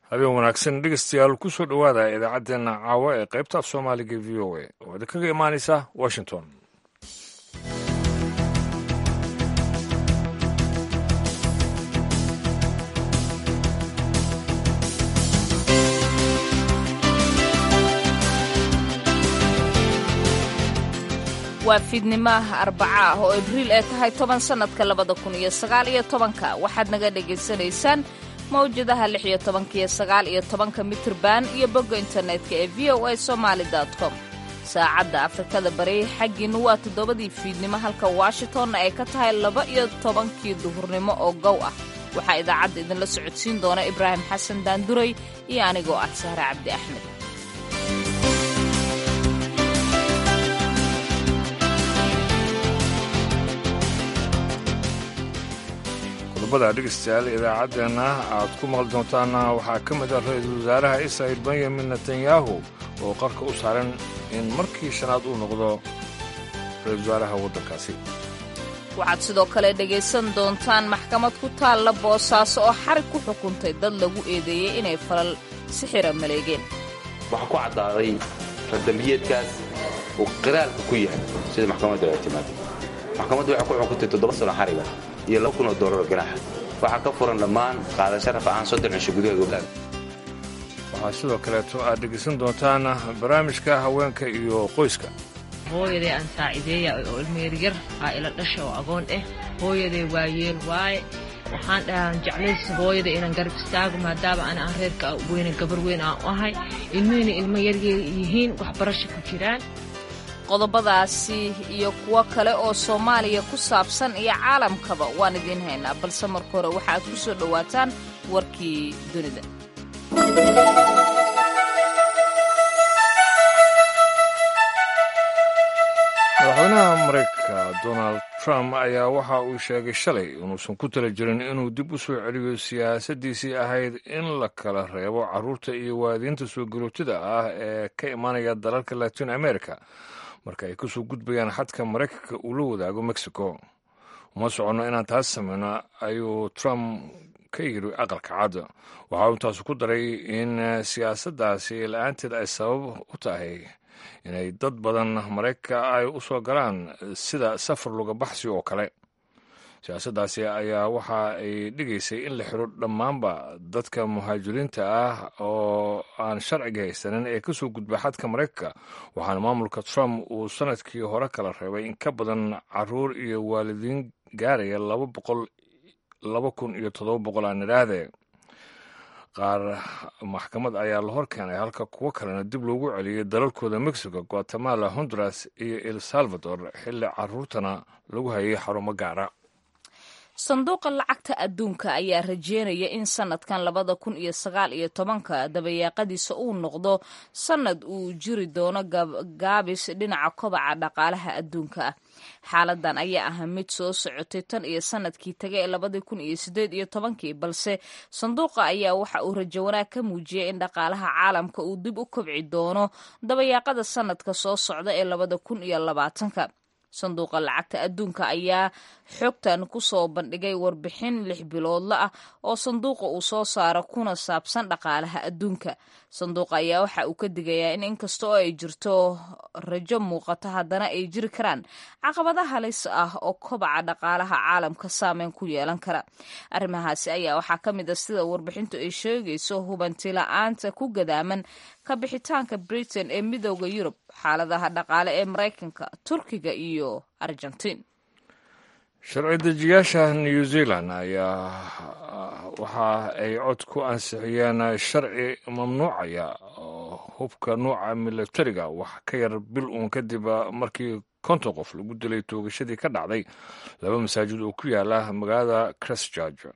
habeen wanaagsan dhegeystayaal ku soo dhowaada idaacaddeenna caawa ee qaybta af soomaaliga v o a oo idinkaga imaanaysa washington waa fiidnimaha arbaca ah oo abriil ay tahay toban sannadka labada kun iyo sagaal iyo tobanka waxaad naga dhagaysanaysaan mawjadaha lix iyo tobanka iyo sagaal iyo tobanka mitirban iyo bogga internetka ee v o a somaali com saacadda afrikada bari xaggiinnu waa toddobadii fiidnimo halka washingtonna ay ka tahay laba iyo tobankii duhurnimo oo gow ah waxaa idaacadda idinla socodsiin doona ibraahim xasan daanduray iyo anigoo ah sahre cabdi axmed qodobada dhegeystayaal idaacaddeenna aad ku maqli doontaana waxaa ka mid ah ra-iisul wasaaraha israa'il benyamin netanyahu oo qarka u saaran in markii shanaad uu noqdo ra-isul wasaaraha waddankaasi waxaad sidoo kale dhegaysan doontaan maxkamad ku taalla boosaaso oo xarig ku xukuntay dad lagu eedeeyey inay falal sixira maleegeen waxaa ku caddaaday radambiyeedkaas uu qiraalka ku yahay sida maxkamadda ay timaaday maxkamaddu waxay ku xukuntay toddoba sano xariga iyo laba kun oo doolar ganaaxa waxaa ka furan dhammaan qaadasho rafacaan soddon cisho gudaha gobdaan waxaa sidoo kaleeto aad dhegaysan doontaan barnaamijka haweenka iyo qoyska hooyaday aan saacideeya oo ilmeeryar aa ila dhasha oo agoon ah hooyaday waa yeel waaye waxaan dhahaan jeclaysa hooyada inaan garab istaago maadaama ana aan reerka weyne gabar weyn aan u ahay ilmihina ilmo yaryar yihiin waxbarasho ku jiraan qodobadaasi iyo kuwo kale oo soomaaliya ku saabsan iyo caalamkaba waan idiin haynaa balse marka hore waxa aad ku soo dhowaataan warkii dunida madaxweynaha maraykanka donald trump ayaa waxa uu sheegay shalay inuusan ku tala jirin inuu dib u soo celiyo siyaasaddiisii ahayd in la kala reebo carruurta iyo waadiinta soo garootida ah ee ka imaanaya dalalka latin america marka ay kusoo gudbayaan xadka maraykanka uu la wadaago mexico uma soconno inaan taas samayno ayuu trump ka yiri aqalka cad waxa uu intaasu ku daray in siyaasaddaasi la-aanteed ay sabab u tahay inay dad badan maraykanka ay u soo galaan sida safar luga baxsi oo kale siyaasaddaasi ayaa waxa ay dhigaysay in la xiro dhammaanba dadka muhaajiriinta ah oo aan sharciga haysanin ee kasoo gudba xadka maraykanka waxaana maamulka trump uu sanadkii hore kala reebay in ka badan caruur iyo waalidiin gaaraya laba boqol laba kun iyo toddoba boqol aan idhaahde qaar maxkamad ayaa la hor keenay halka kuwo kalena dib loogu celiyey dalalkooda mexico guatemala honduras iyo el salvador xilli caruurtana lagu hayay xarumo gaara sanduuqa lacagta adduunka ayaa rajeynaya in sanadkan labada kun iyo sagaal iyo tobanka dabayaaqadiisa uu noqdo sanad uu jiri doono gaabis dhinaca kobaca dhaqaalaha adduunka ah xaaladan ayaa ah mid soo socotay tan iyo sanadkii taga ee labadii kun iyo sideed iyo tobankii balse sanduuqa ayaa waxa uu rajo wanaag ka muujiyay in dhaqaalaha caalamka uu dib u kobci doono dabayaaqada sanadka soo socda ee labada kun iyo labaatanka sanduuqa lacagta adduunka ayaa xogtan ku soo bandhigay warbixin lix biloodla ah oo sanduuqa uu soo saaro kuna saabsan dhaqaalaha adduunka sanduuqa ayaa waxa uu ka digayaa in inkasta oo ay jirto rajo muuqata haddana ay jiri karaan caqabada halis ah oo kobaca dhaqaalaha caalamka saameyn ku yeelan kara arrimahaasi ayaa waxaa ka mid a sida warbixintu ay sheegayso hubantila'aanta ku gadaaman ka bixitaanka britain ee midooda yurub xaaladaha dhaqaale ee maraykanka turkiga iyo argentiin sharci dejiyaasha new zealand ayaa waxa ay cod ku ansixiyeen sharci mamnuucaya hubka nuuca milatariga wax ka yar bil uun kadib markii konton qof lagu dilay toogashadii ka dhacday laba masaajid oo ku yaala magaalada christchurch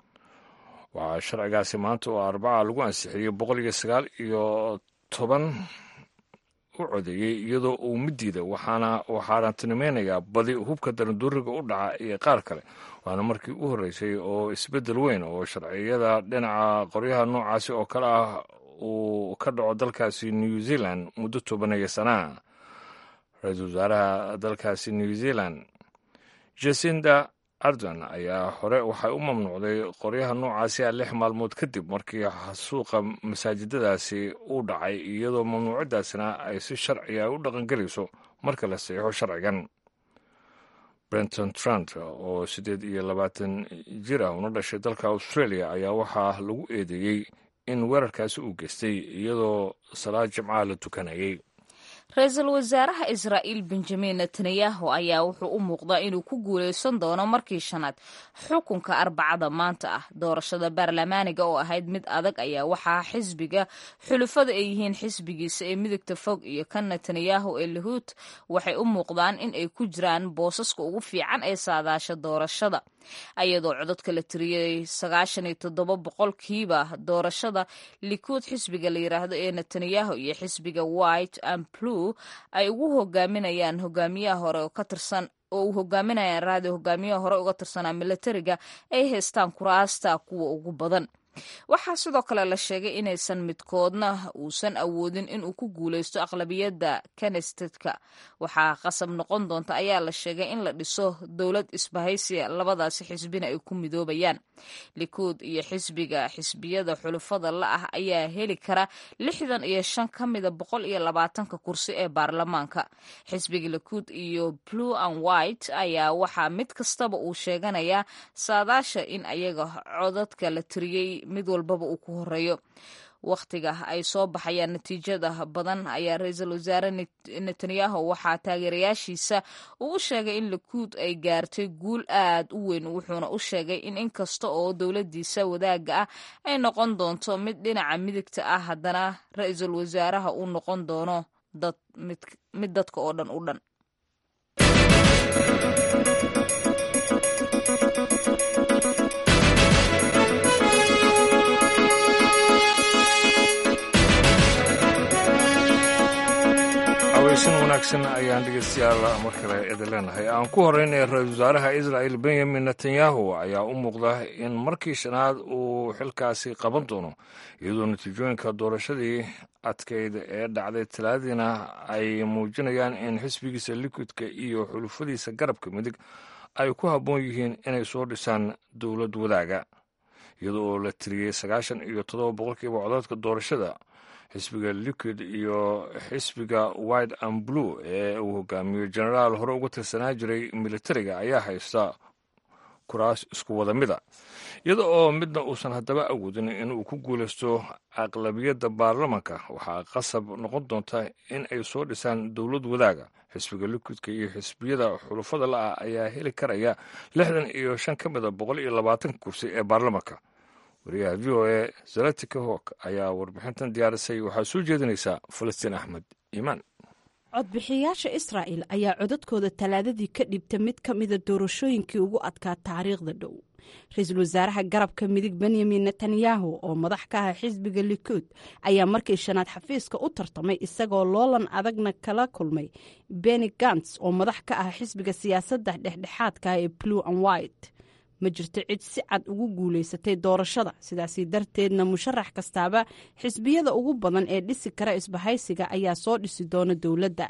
waxaa sharcigaasi maanta oo arbaca lagu ansixiyey boqol iyo sagaal iyo toban u codeeyey iyadoo uu midiida waxaana uu xaaraantinimaynayaa badi hubka daranduuriga u dhaca iyo qaar kale waana markii u horreysay oo isbeddel weyn oo sharciyada dhinaca qoryaha noocaasi oo kale ah uu ka dhaco dalkaasi new zealand muddo tobanaya sanaa ra-iisul wasaaraha dalkaasi new zealand jasinda ardan ayaa hore waxay u mamnuucday qoryaha noocaasi a lix maalmood kadib markii suuqa masaajidadaasi uu dhacay iyadoo mamnuucadaasina ay si sharciga u dhaqangelayso marka la saxiixo sharcigan brenton trant oo siddeed iyo labaatan jir ah una dhashay dalka australia ayaa waxaa lagu eedeeyey in weerarkaasi uu geystay iyadoo salaad jimcaha la tukanayay ra-iisul wasaaraha israa'iil benjamin netanyahu ayaa wuxuu u muuqdaa inuu ku guulaysan doono markii shanaad xukunka arbacada maanta ah doorashada baarlamaaniga oo ahayd mid adag ayaa waxaa xisbiga xulufada ay yihiin xisbigiisa ee midigta fog iyo kan netanyahu ee lahuut waxay u muuqdaan in ay ku jiraan boosaska ugu fiican ee saadaasha doorashada ayadoo codadka la tiriyey sagaashan iyo toddoba boqolkiiba doorashada likuud xisbiga la yiraahdo ee netanyahu iyo xisbiga white and blue ay ugu hogaaminayaan hogaamiyaha hore oo ka tirsan oo uu hogaaminayaan raadi hogaamiyaha hore uga tirsanaa milatariga ay haystaan kuraasta kuwa ugu badan waxaa sidoo kale la sheegay inaysan midkoodna uusan awoodin inuu ku guulaysto aqlabiyadda kanestedka waxaa qasab noqon doonta ayaa la sheegay in la dhiso dowlad isbahaysiya labadaasi xisbina ay ku midoobayaan likuud iyo xisbiga xisbiyada xulufada la ah ayaa heli kara lixdan iyo shan ka mida boqol iyo labaatanka kursi ee baarlamaanka xisbiga likuud iyo blue and white ayaa waxaa mid kastaba uu sheeganayaa saadaasha in ayaga codadka la tiriyey mid walbaba uu ku horeeyo wakhtiga ay soo baxayaan natiijada badan ayaa ra-iisul wasaare netanyahu waxaa taageerayaashiisa uu u sheegay in likuud ay gaartay guul aad u weyn wuxuuna u sheegay in inkasta oo dowladiisa wadaaga ah ay noqon doonto mid dhinaca midigta ah haddana ra-iisul wasaaraha uu noqon doono mid dadka oo dhan u dhan aweysan wanaagsan ayaan dhegeystayaal mar kale idin leenahay aan ku horeynaya ra-iisul wasaaraha israa'il benyamin netanyahu ayaa u muuqda in markii shanaad uu xilkaasi qaban doono iyadoo natiijooyinka doorashadii adkeyd ee dhacday talaadiina ay muujinayaan in xisbigiisa likudka iyo xulufadiisa garabka midig ay ku habboon yihiin inay soo dhisaan dowlad wadaaga iyada oo la tiriyey sagaashan iyo toddoba boqolkiiba codadka doorashada xisbiga liquid iyo xisbiga white and blue ee uu hogaamiyo genaraal hore uga tirsanaa jiray militariga ayaa haysta kuraas isku wada mida iyada oo midna uusan haddaba awoodin inuu ku guulaysto aqlabiyadda baarlamanka waxaa qasab noqon doonta in ay soo dhisaan dowlad wadaaga xisbiga liquidka iyo xisbiyada xulufada la-ah ayaa heli karaya lixdan iyo shan ka mida boqol iyo labaatan kursi ee baarlamanka wariyaha v o e zalatika hok ayaa warbixintan diyaarisay waxaa soo jeedinaysaa falastiin axmed iimaan codbixiyayaasha israa'il ayaa codadkooda talaadadii ka dhibta mid ka mida doorashooyinkii ugu adkaa taariikhda dhow ra-iisul wasaaraha garabka midig benyamin netanyahu oo madax ka ah xisbiga likuud ayaa markii shanaad xafiiska u tartamay isagoo loolan adagna kala kulmay beni gants oo madax ka ah xisbiga siyaasadda dhexdhexaadka ee blue and white ma jirto cid si cad ugu guulaysatay doorashada sidaasi darteedna musharax kastaaba xisbiyada ugu badan ee dhisi kara isbahaysiga ayaa soo dhisi doona dowladda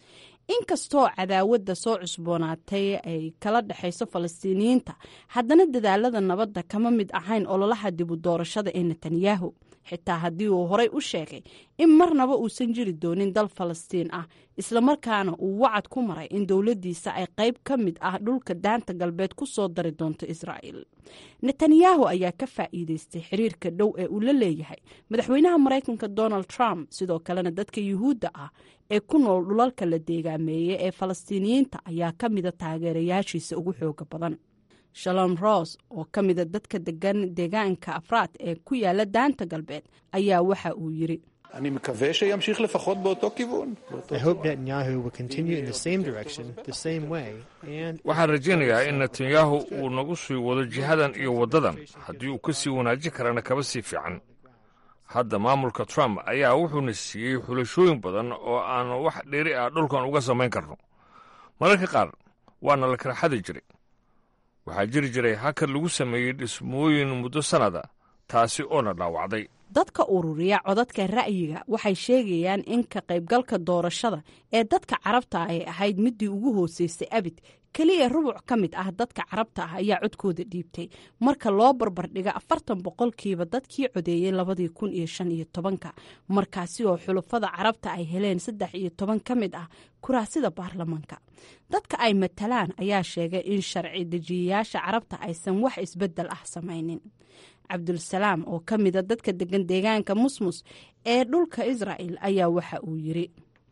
inkastoo cadaawadda soo cusboonaatay ay kala dhexayso falastiiniyiinta haddana dadaalada nabadda kama mid ahayn ololaha dibu doorashada ee netanyahu xitaa haddii uu horey u sheegay in marnaba uusan jiri doonin dal falastiin ah islamarkaana uu wacad ku maray in dowladdiisa ay qayb ka mid ah dhulka daanta galbeed ku soo dari doonto israa'iil netanyahu ayaa ka faa'iideystay xiriirka dhow ee uu la leeyahay madaxweynaha maraykanka donald trump sidoo kalena dadka yuhuudda ah ee ku nool dhulalka la deegaameeyey ee falastiiniyiinta ayaa ka mida taageerayaashiisa ugu xooga badan shalom ros oo ka mida dadka degan deegaanka afraad ee ku yaala daanta galbeed ayaa waxa uu yiri אני מקווה שימשיך לפחות באותו כיוון. I hope Netanyahu will continue in the same direction, the same way, and waxaan rajaynayaa in netanyahu uu nagu sii wado jihadan iyo waddadan haddii uu ka sii wanaajin karana kaba sii fiican hadda maamulka trump ayaa wuxuuna siiyey xulashooyin badan oo aan wax dheeri ah dhulkan uga samayn karno mararka qaar waana la kala xadi jiray waxaa jiri jiray hakar lagu sameeyey dhismooyin muddo sannada taasi oona dhaawacday dadka ururiya codadka ra'yiga waxay sheegayaan in ka qaybgalka doorashada ee dadka carabta ay ahayd midii ugu hooseysay abid keliya rubuc ka mid ah dadka carabta ah ayaa codkooda dhiibtay marka loo barbardhiga afartan boqolkiiba dadkii codeeyey labadii kun iyo shan iyo tobanka markaasi oo xulufada carabta ay heleen saddex iyo toban ka mid ah kuraasida baarlamaanka dadka ay matalaan ayaa sheegay in sharci dejiyayaasha carabta aysan wax isbedel ah samaynin cabdulsalaam oo ka mida dadka degan deegaanka musmus ee dhulka israa'el ayaa waxa uu yiri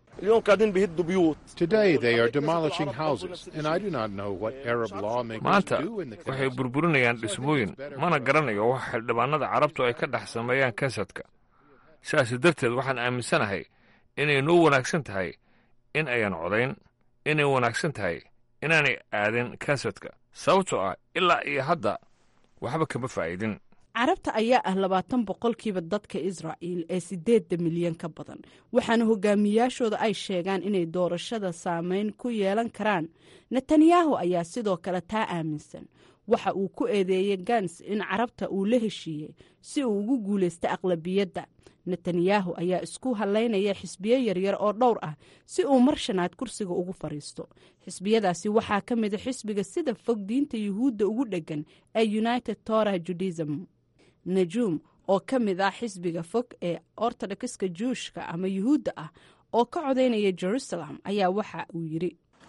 maanta waxay burburinayaan dhismooyin mana garanayo wax xildhibaanada carabtu ay ka dhex sameeyaan kansadka sidaas darteed waxaan aaminsanahay inay noo wanaagsan tahay in ayan codayn inay wanaagsan tahay inaanay aadin kansadka sababtoo ah ilaa iyo hadda waxba kama faa'iidin carabta ayaa ah labaatan boqolkiiba dadka israa'il ee sideedda milyan ka badan waxaana hogaamiyaashooda ay sheegaan inay doorashada saameyn ku yeelan karaan netanyahu ayaa sidoo kale taa aaminsan waxa uu ku eedeeyey gans in carabta uu la heshiiyey si uu ugu guulaysta aqlabiyadda netanyahu ayaa isku halaynaya xisbiyo yaryar oo dhowr ah si uu mar shanaad kursiga ugu fadhiisto xisbiyadaasi waxaa ka mida xisbiga sida fog diinta yuhuudda ugu dheggan ee united tora judism najuum oo ka mid ah xisbiga fog ee ortodokska juushka ama yuhuudda ah oo ka codaynaya jerusalem ayaa waxa uu yidhi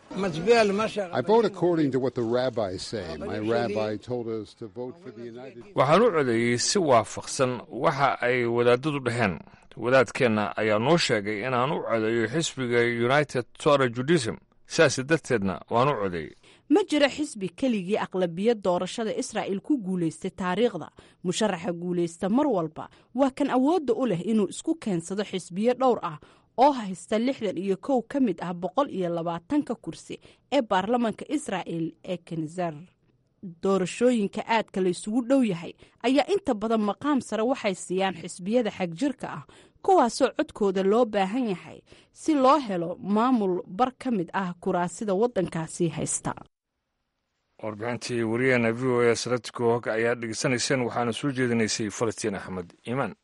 waxaan u codeeyey si waafaqsan waxa ay wadaadadu dhaheen wadaadkeenna ayaa noo sheegay inaan u codeeyo xisbiga united tora judism sidaas darteedna waan u codeeyey ma jiro xisbi keligii aqlabiyad doorashada israa'il ku guulaystay taariikhda musharaxa guulaysta mar walba waa kan awoodda u leh inuu isku keensado xisbiyo dhowr ah oo haysta lixdan iyo kow ka mid ah boqol iyo labaatanka kursi ee baarlamaanka israa'il ee kenzer doorashooyinka aadka laysugu dhow yahay ayaa inta badan maqaam sare waxay siiyaan xisbiyada xagjirka ah kuwaasoo codkooda loo baahan yahay si loo helo maamul bar ka mid ah kuraasida waddankaasi haysta warbixintii wariyaheena v o a saratikoog ayaa dhegeysanayseen waxaana soo jeedinaysay falastiin axmed iimaan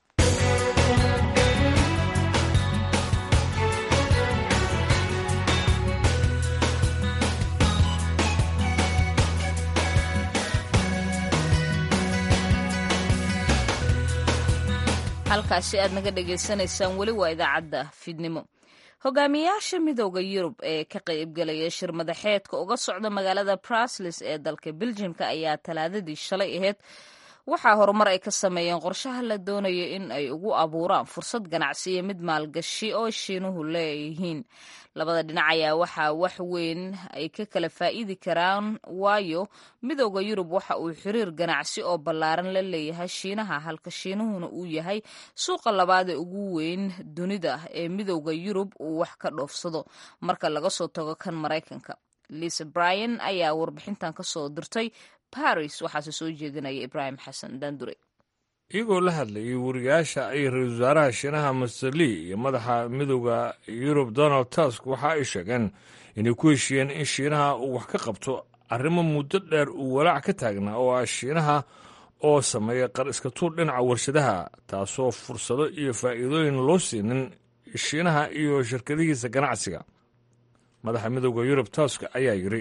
halkaasi aad naga dhegaysanaysaan weli waa idaacadda fiidnimo hogaamiyayaasha midooda yurub ee ka qaybgelaya shir madaxeedka uga socda magaalada brusles ee dalka beljimka ayaa talaadadii shalay ahayd waxaa horumar ay ka sameeyeen qorshaha la doonayo in ay ugu abuuraan fursad ganacsi iyo mid maalgashi oo shiinuhu leeyihiin labada dhinac ayaa waxaa wax weyn ay ka kala faa'iidi karaan waayo midooda yurub waxa uu xiriir ganacsi oo ballaaran la leeyahay shiinaha halka shiinuhuna uu yahay suuqa labaad ee ugu weyn dunida ee midooda yurub uu wax ka dhoofsado marka laga soo tago kan maraykanka lisa bryan ayaa warbixintan ka soo dirtay baris waxaase soo jeedinaya ibraahim xasan dandure iyagoo la hadlayay wariyaasha ay ra-iisul wasaaraha shiinaha master lee iyo madaxa midooda yurub donald tusk waxa ay sheegeen inay ku heshiiyeen in shiinaha uu wax ka qabto arrimo muddo dheer uu walaac ka taagnaa oo ah shiinaha oo sameeya qar iska tuur dhinaca warshadaha taasoo fursado iyo faa'iidooyin loo siinin shiinaha iyo shirkadihiisa ganacsiga madaxa midooda yurub tusk ayaa yidhi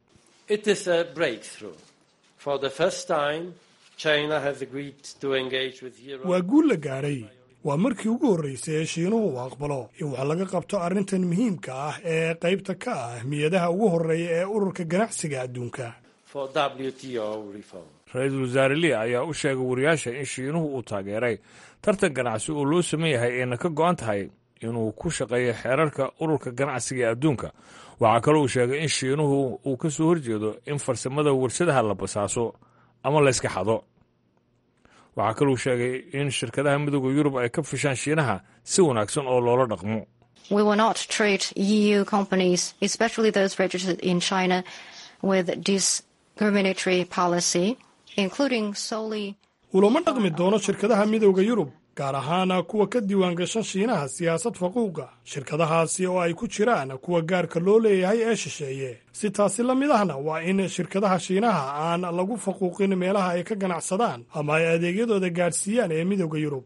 waa guul la gaadhay waa markii ugu horraysay ee shiinuhu uu aqbalo in wax laga qabto arrintan muhiimka ah ee qaybta ka ah ahmiyadaha ugu horreeya ee ururka ganacsiga adduunka ra-iisul wasaare lia ayaa u sheegay wariyaasha in shiinuhu uu taageeray tartan ganacsi oo loo saman yahay ayna ka go'an tahay inuu ku shaqeeyo xeerarka ururka ganacsiga ee adduunka waxaa kaloo uu sheegay in shiinuhu uu ka soo horjeedo in farsamada warshadaha la basaaso ama layska xado waxaa kaluu sheegay in shirkadaha midooda yurub ay ka fishaan shiinaha si wanaagsan oo loola dhaqmo ulama dhaqmi doono shirkadaha midooda yurub gaar ahaan kuwa ka diiwaan gashan shiinaha siyaasad faquuqa shirkadahaasi oo ay ku jiraan kuwa gaarka loo leeyahay ee shisheeye si taasi la mid ahna waa in shirkadaha shiinaha aan lagu faquuqin meelaha ay ka ganacsadaan ama ay adeegyadooda gaadhsiiyaan ee midooda yurub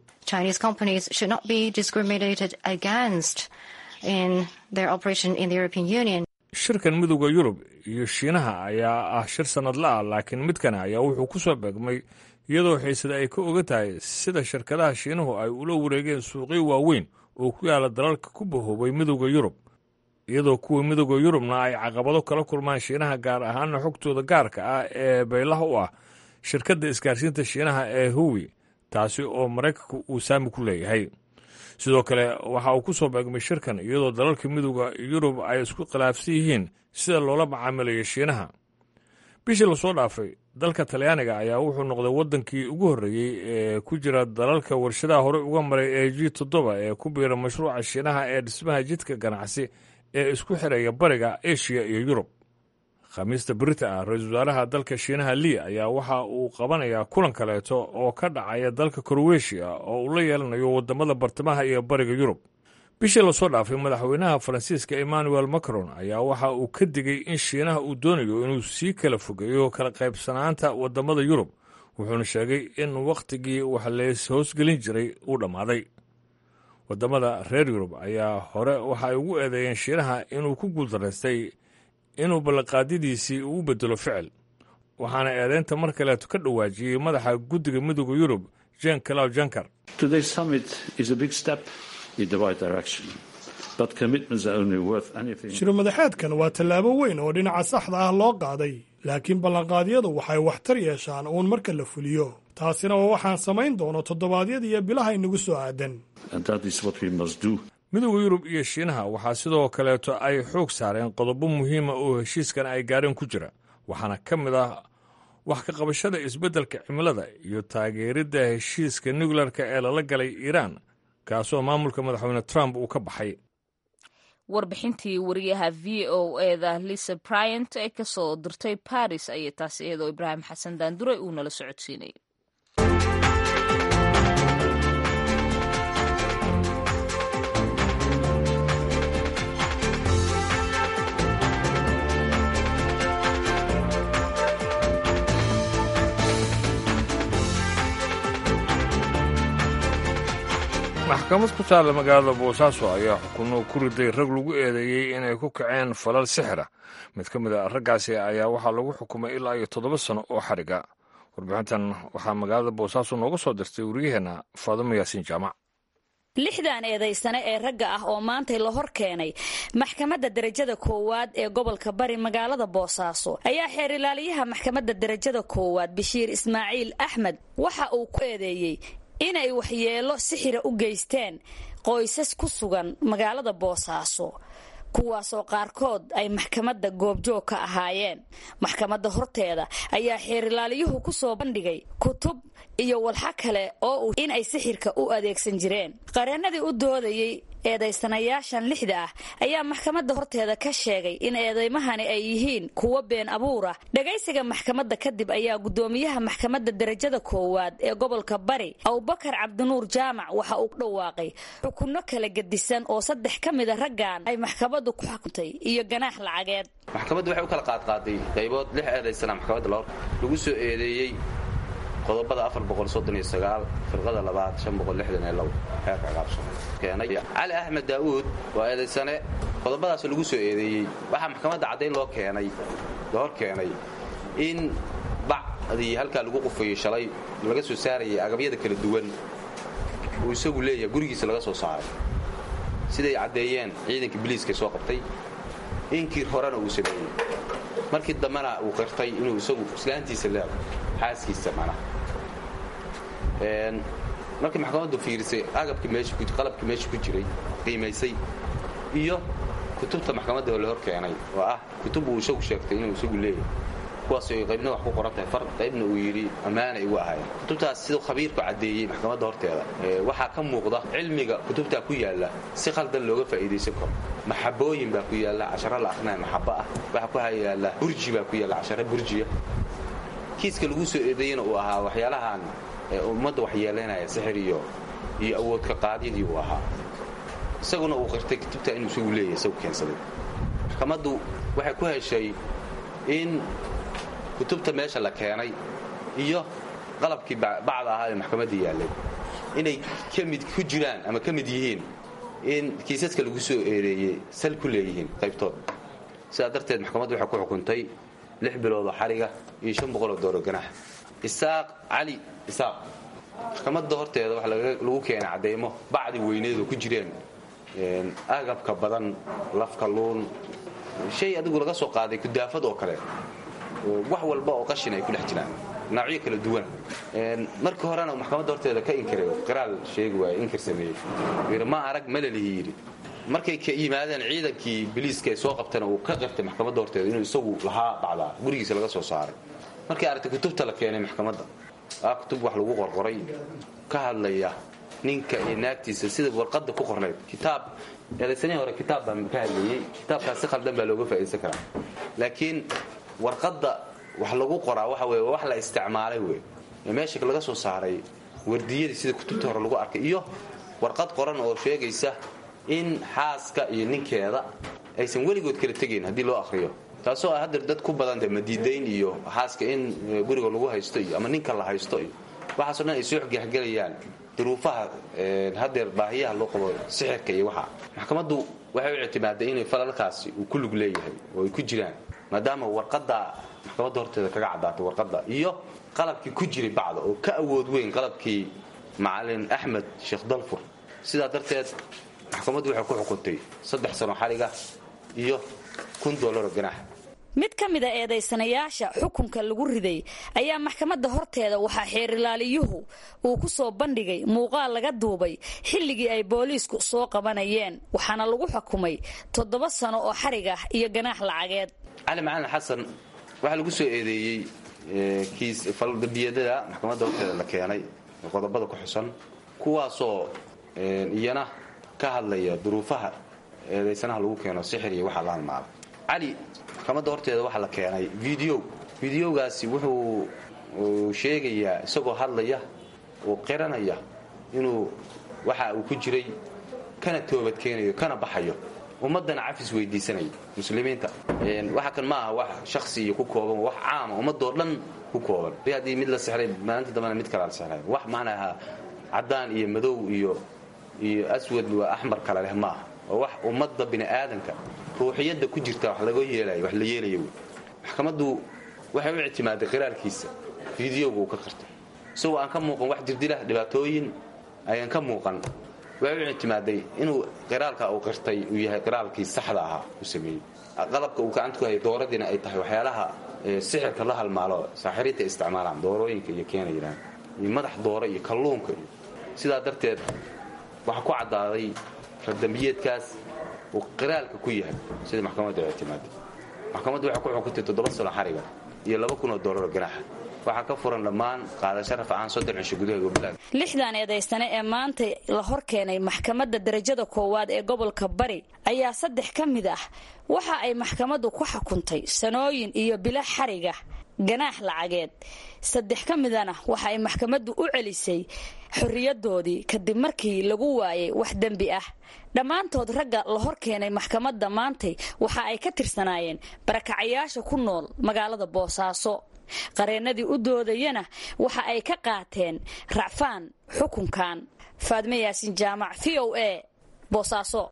shirkan midowda yurub iyo shiinaha ayaa ah shir sannadla ah laakiin midkana ayaa wuxuu ku soo beegmay iyadoo xiisada ay ka ogan tahay sida shirkadaha shiinuhu ay ula wareegeen suuqyo waaweyn oo ku yaala dalalka ku bahoobay midowda yurub iyadoo kuwa midowda yurubna ay caqabado kala kulmaan shiinaha gaar ahaana xogtooda gaarka ah ee baylaha u ah shirkadda isgaarsiinta shiinaha ee huwi taasi oo maraykanku uu saami ku leeyahay sidoo kale waxa uu ku soo beegmay shirkan iyadoo dalalka midowda yurub ay isku khilaafsan yihiin sida loola macaamilayo shiinaha bishii lasoo dhaafay dalka talyaaniga ayaa wuxuu noqday waddankii ugu horreeyey ee ku jira dalalka warshadaha horey uga maray ee g toddoba ee ku biira mashruuca shiinaha ee dhismaha jidka ganacsi ee isku xiraya bariga eshiya iyo yurub khamiista berita ah ra-iisul wasaaraha dalka shiinaha lii ayaa waxa uu qabanayaa kulan kaleeto oo ka dhacaya dalka koroweshiya oo uu la yeelanayo waddamada bartamaha iyo bariga yurub bishii lasoo dhaafay madaxweynaha faransiiska emmanuel macron ayaa waxa uu ka digay in shiinaha uu doonayo inuu sii kala fogeeyo kala qaybsanaanta waddamada yurub wuxuuna sheegay in wakhtigii wax lees hoosgelin jiray uu dhammaaday waddamada reer yurub ayaa hore waxa ay ugu eedeeyeen shiinaha inuu ku guuldaraystay inuu ballanqaadyadiisii uu bedelo ficil waxaana eedeynta mar kaleeto ka dhawaajiyey madaxa guddiga midowda yurub jen clow jankar shirmadaxeedkan waa tallaabo weyn oo dhinaca saxda ah loo qaaday laakiin ballanqaadyadu waxay waxtar yeeshaan uun marka la fuliyo taasina waa waxaan samayn doono toddobaadyada iyo bilaha inagu soo aadan midowda yurub iyo shiinaha waxaa sidoo kaleeto ay xoog saareen qodobo muhiima oo heshiiskan ay gaareen ku jira waxaana ka mid ah wax ka qabashada isbeddelka cimilada iyo taageeridda heshiiska nukleerka ee lala galay iiraan kaasoo maamulka madaxweyne trump uu ka baxay warbixintii wariyaha v o eda lisa bryant ee ka soo dirtay baris ayay taasi iyadoo ibraahim xasan daanduray uu nala socodsiinay maxkamad ku taalla magaalada boosaaso ayaa xukunno ku riday rag lagu eedeeyey inay ku kaceen falal sixira mid ka mid a raggaasi ayaa waxaa lagu xukumay ilaa iyo toddoba sano oo xadhiga warbixintan waxaa magaalada boosaaso nooga soo dirtay wariyaheenna faadimo yaasiin jaamac lixdan eedaysane ee ragga ah oo maantay la hor keenay maxkamadda derajada koowaad ee gobolka bari magaalada boosaaso ayaa xeer ilaaliyaha maxkamadda derajada koowaad bashiir ismaaciil axmed waxa uu ku eedeeyey inay waxyeello sixira u geysteen qoysas ku sugan magaalada boosaaso kuwaasoo qaarkood ay maxkamadda goobjoog ka ahaayeen maxkamadda horteeda ayaa xeerilaaliyuhu ku soo bandhigay kutub iyo walxa kale oo uu in ay sixirka u adeegsan jireen qareennadii u doodayey eedaysanayaashan lixda ah ayaa maxkamadda horteeda ka sheegay in eedaymahani ay yihiin kuwo been abuura dhagaysiga maxkamadda kadib ayaa guddoomiyaha maxkamadda derajada koowaad ee gobolka bari abubakar cabdinuur jaamac waxa uu dhawaaqay xukunno kala gedisan oo saddex ka mida raggan ay maxkamaddu ku xukuntay iyo ganaax lacageed maxkamaddu waxay u kala qaadqaaday qaybood lix eedaysana maxkamadda lagu soo eedeeyey qodobada firqada labaad xeerka ciqaabsokeenay cali axmed daa'uud waa eedaysane qodobadaas lagu soo eedeeyey waxaa maxkamadda caddayn loo keenay la hor keenay in bacdii halkaa lagu qufayey shalay laga soo saarayay agabyada kala duwan uu isagu leeyahay gurigiisa laga soo saaray siday caddeeyeen ciidanka biliiska soo qabtay inkii horena uu sameeyey markii dambena uu qirtay inuu isagu islaantiisa leego xaaskiisa mana markii maxkamaddu fiirisay agabkii meesaqalabkii meesha ku jiray qiimaysay iyo kutubta maxkamadda la hor keenay oo ah kutub uu isagu sheegtay inuu isagu leeyahay kuwaas ay qaybna wax ku qoran tahay far qaybna uu yidhi ammaanay ugu ahaayeen kutubtaas siduu khabiirku caddeeyey maxkamadda horteeda waxaa ka muuqda cilmiga kutubtaa ku yaalla si khaldan looga faa'iidaysan karo maxabooyin baa ku yaalla casharo la akrinaya maxabo ah waxaa ku yaalla burji baa ku yaalla casharo burjiya kiiska lagu soo eedeeyena uu ahaa waxyaalahan ummadda waxyeelaynaya sixir iyo iyo awoodka qaadyadii uu ahaa isaguna uu qirtay kutubta inuu isagu leeyahay isagu keensaday maxkamaddu waxay ku heshay in kutubta meesha la keenay iyo qalabkii bacda ahaa ee maxkamadda yaallay inay ka mid ku jiraan ama ka mid yihiin in kiisaska lagu soo eedeeyey sal ku leeyihiin qaybtood sidaa darteed maxkamaddu waxay ku xukuntay lix biloodoo xariga iyo shan boqoloo dooro ganax isaaq cali isaaq maxkamadda horteeda waxa lagu keenay cadeymo bacdi weyneed oo ku jireen agabka badan lafka luun shay adigu laga soo qaaday kudaafad oo kale wax walba oo qashin ay ku dhex jiraan noocyo kala duwan markii horena maxkamadda horteeda ka inkiray qiraal sheegi waay inkir sameeyey yidhi ma arag malalihi yidhi markay ka yimaadeen ciidankii biliiska ay soo qabtana uu ka qirtay maxkamadda horteeda inuu isagu lahaa bacdaa gurigiisa laga soo saaray markay aragtay kutubta la keenay maxkamadda aa kutub wax lagu qorqoray ka hadlaya ninka iyo naagtiisa sida warqadda ku qornayd kitaab eedaysanihii hore kitaab baan ka hadlayey kitaabkaas si khaldan baa looga faa'idaysan karaa laakiin warqadda wax lagu qoraa waxa weye wax la isticmaalay wey ee meesha laga soo saaray wardiyadii sida kutubta hore lagu arkay iyo warqad qoran oo sheegaysa in xaaska iyo ninkeeda aysan weligood kala tegayn haddii loo akhriyo taasoo ah haddeer dad ku badanta madiidayn iyo xaaska in guriga lagu haysto iyo ama ninka la haysto iyo waxaaso dhan ay soo xgexgelayaan duruufaha haddeer baahiyaha loo qabo sixirka iyo waxa maxkamaddu waxay u ictimaaday inay falalkaasi uu ku lug leeyahay oo ay ku jiraan maadaama warqadda maxkamadda horteeda kaga caddaatay warqadda iyo qalabkii ku jiray bacda oo ka awood weyn qalabkii macalin axmed sheekh dalfur sidaa darteed maxkamaddu waxay ku xukuntay saddex sano xariga iyo kun doolaro ganaax mid ka mida eedaysanayaasha xukunka lagu riday ayaa maxkamadda horteeda waxaa xeerilaaliyuhu uu ku soo bandhigay muuqaal laga duubay xilligii ay booliisku soo qabanayeen waxaana lagu xukumay toddoba sano oo xarig ah iyo ganaax lacageed cali macalin xasan waxaa lagu soo eedeeyey kiis faldambiyadada maxkamadda horteeda la keenay qodobada ku xusan kuwaasoo iyana ka hadlaya duruufaha eedaysanaha lagu keeno sixir iyo waxaa la halmaada cali maxkamadda horteeda waxaa la keenay video videogaasi wuxuu sheegayaa isagoo hadlaya oo qiranaya inuu waxa uu ku jiray kana toobadkeenayo kana baxayo ummaddana cafis weydiisanayo muslimiinta waxa kan ma aha wax shaksi iyo ku kooban wax caama ummadoo dhan ku kooban haddii mid la sixray maalinta dambena mid kala la sixray wax macnaha caddaan iyo madow iyo iyo aswad waa axmar kale leh maaha oo wax ummadda bini'aadanka ruuxiyadda ku jirta wax laga yeelayo wax la yeelayo wey maxkamaddu waxay u ictimaaday qiraalkiisa fideoga uu ka qirtay isagoo aan ka muuqan wax dirdilah dhibaatooyin ayaan ka muuqan waxay u ictimaaday inuu qiraalka uu qirtay uu yahay qiraalkii saxda ahaa uu sameeyey qalabka uu gacanta ku hayay dooradiina ay tahay waxyaalaha sixirka la halmaalo saaxiriinta isticmaalaan doorooyinka iyo keena yidhaan iyo madax dooro iyo kalluunka iyo sidaa darteed waxaa ku caddaaday radambiyeedkaas uu qiraalka ku yahay sida maxkamadda ay ictimaaday maxkamaddu waxay ku xukuntay toddoba sano xariga iyo laba kun oo doolaro ganaaxa waxaa ka furan dhammaan qaadasho rafcaan soddon cisho gudaha gobollada lixdan eedaystane ee maanta la hor keenay maxkamadda darajada koowaad ee gobolka bari ayaa saddex ka mid ah waxa ay maxkamaddu ku xukuntay sanooyin iyo bilo xariga ganaax lacageed saddex ka midana waxa ay maxkamaddu u celisay xorriyadoodii kadib markii lagu waayay wax dembi ah dhammaantood ragga la hor keenay maxkamadda maantay waxa ay ka tirsanaayeen barakacayaasha ku nool magaalada boosaaso qareennadii u doodayana waxa ay ka qaateen racfaan xukunkan faadme yaasin jaamac v o a boosaaso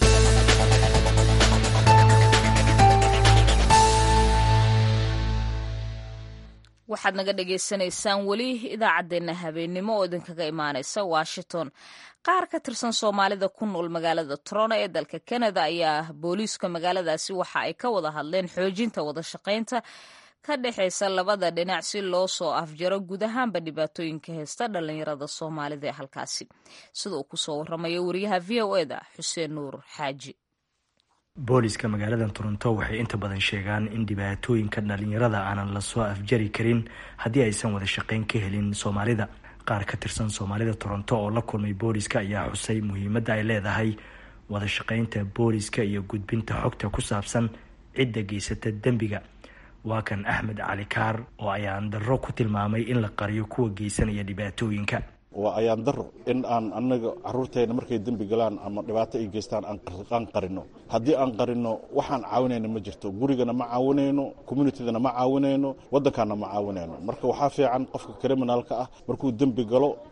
waxaad naga dhagaysanaysaan weli idaacaddeenna habeennimo oo idinkaga imaanaysa washington qaar ka tirsan soomaalida ku nool magaalada toronto ee dalka canada ayaa booliiska magaaladaasi waxa ay ka wada hadleen xoojinta wada shaqaynta ka dhexaysa labada dhinac si loo soo afjaro guud ahaanba dhibaatooyinka heysta dhallinyarada soomaalida ee halkaasi sida uu kusoo waramayo wariyaha v o eda xuseen nuur xaaji booliska magaalada toronto waxay inta badan sheegaan in dhibaatooyinka dhalinyarada aanan lasoo afjari karin haddii aysan wada shaqayn ka helin soomaalida qaar ka tirsan soomaalida toronto oo la kulmay booliska ayaa xusay muhiimadda ay leedahay wada shaqaynta booliska iyo gudbinta xogta ku saabsan cidda geysata dembiga waa kan axmed cali kaar oo ayaan darro ku tilmaamay in la qariyo kuwa geysanaya dhibaatooyinka waa ayaan daro in aan anaga caruurteena markay dembi galaan ama dhibaato ay geystaan aan qarino haddii aan qarino waxaan caawinayna ma jirto gurigana ma caawinayno communitydana ma caawinayno waddankaana ma caawinayno marka waxaa fiican qofka criminalka ah markuu dembi galo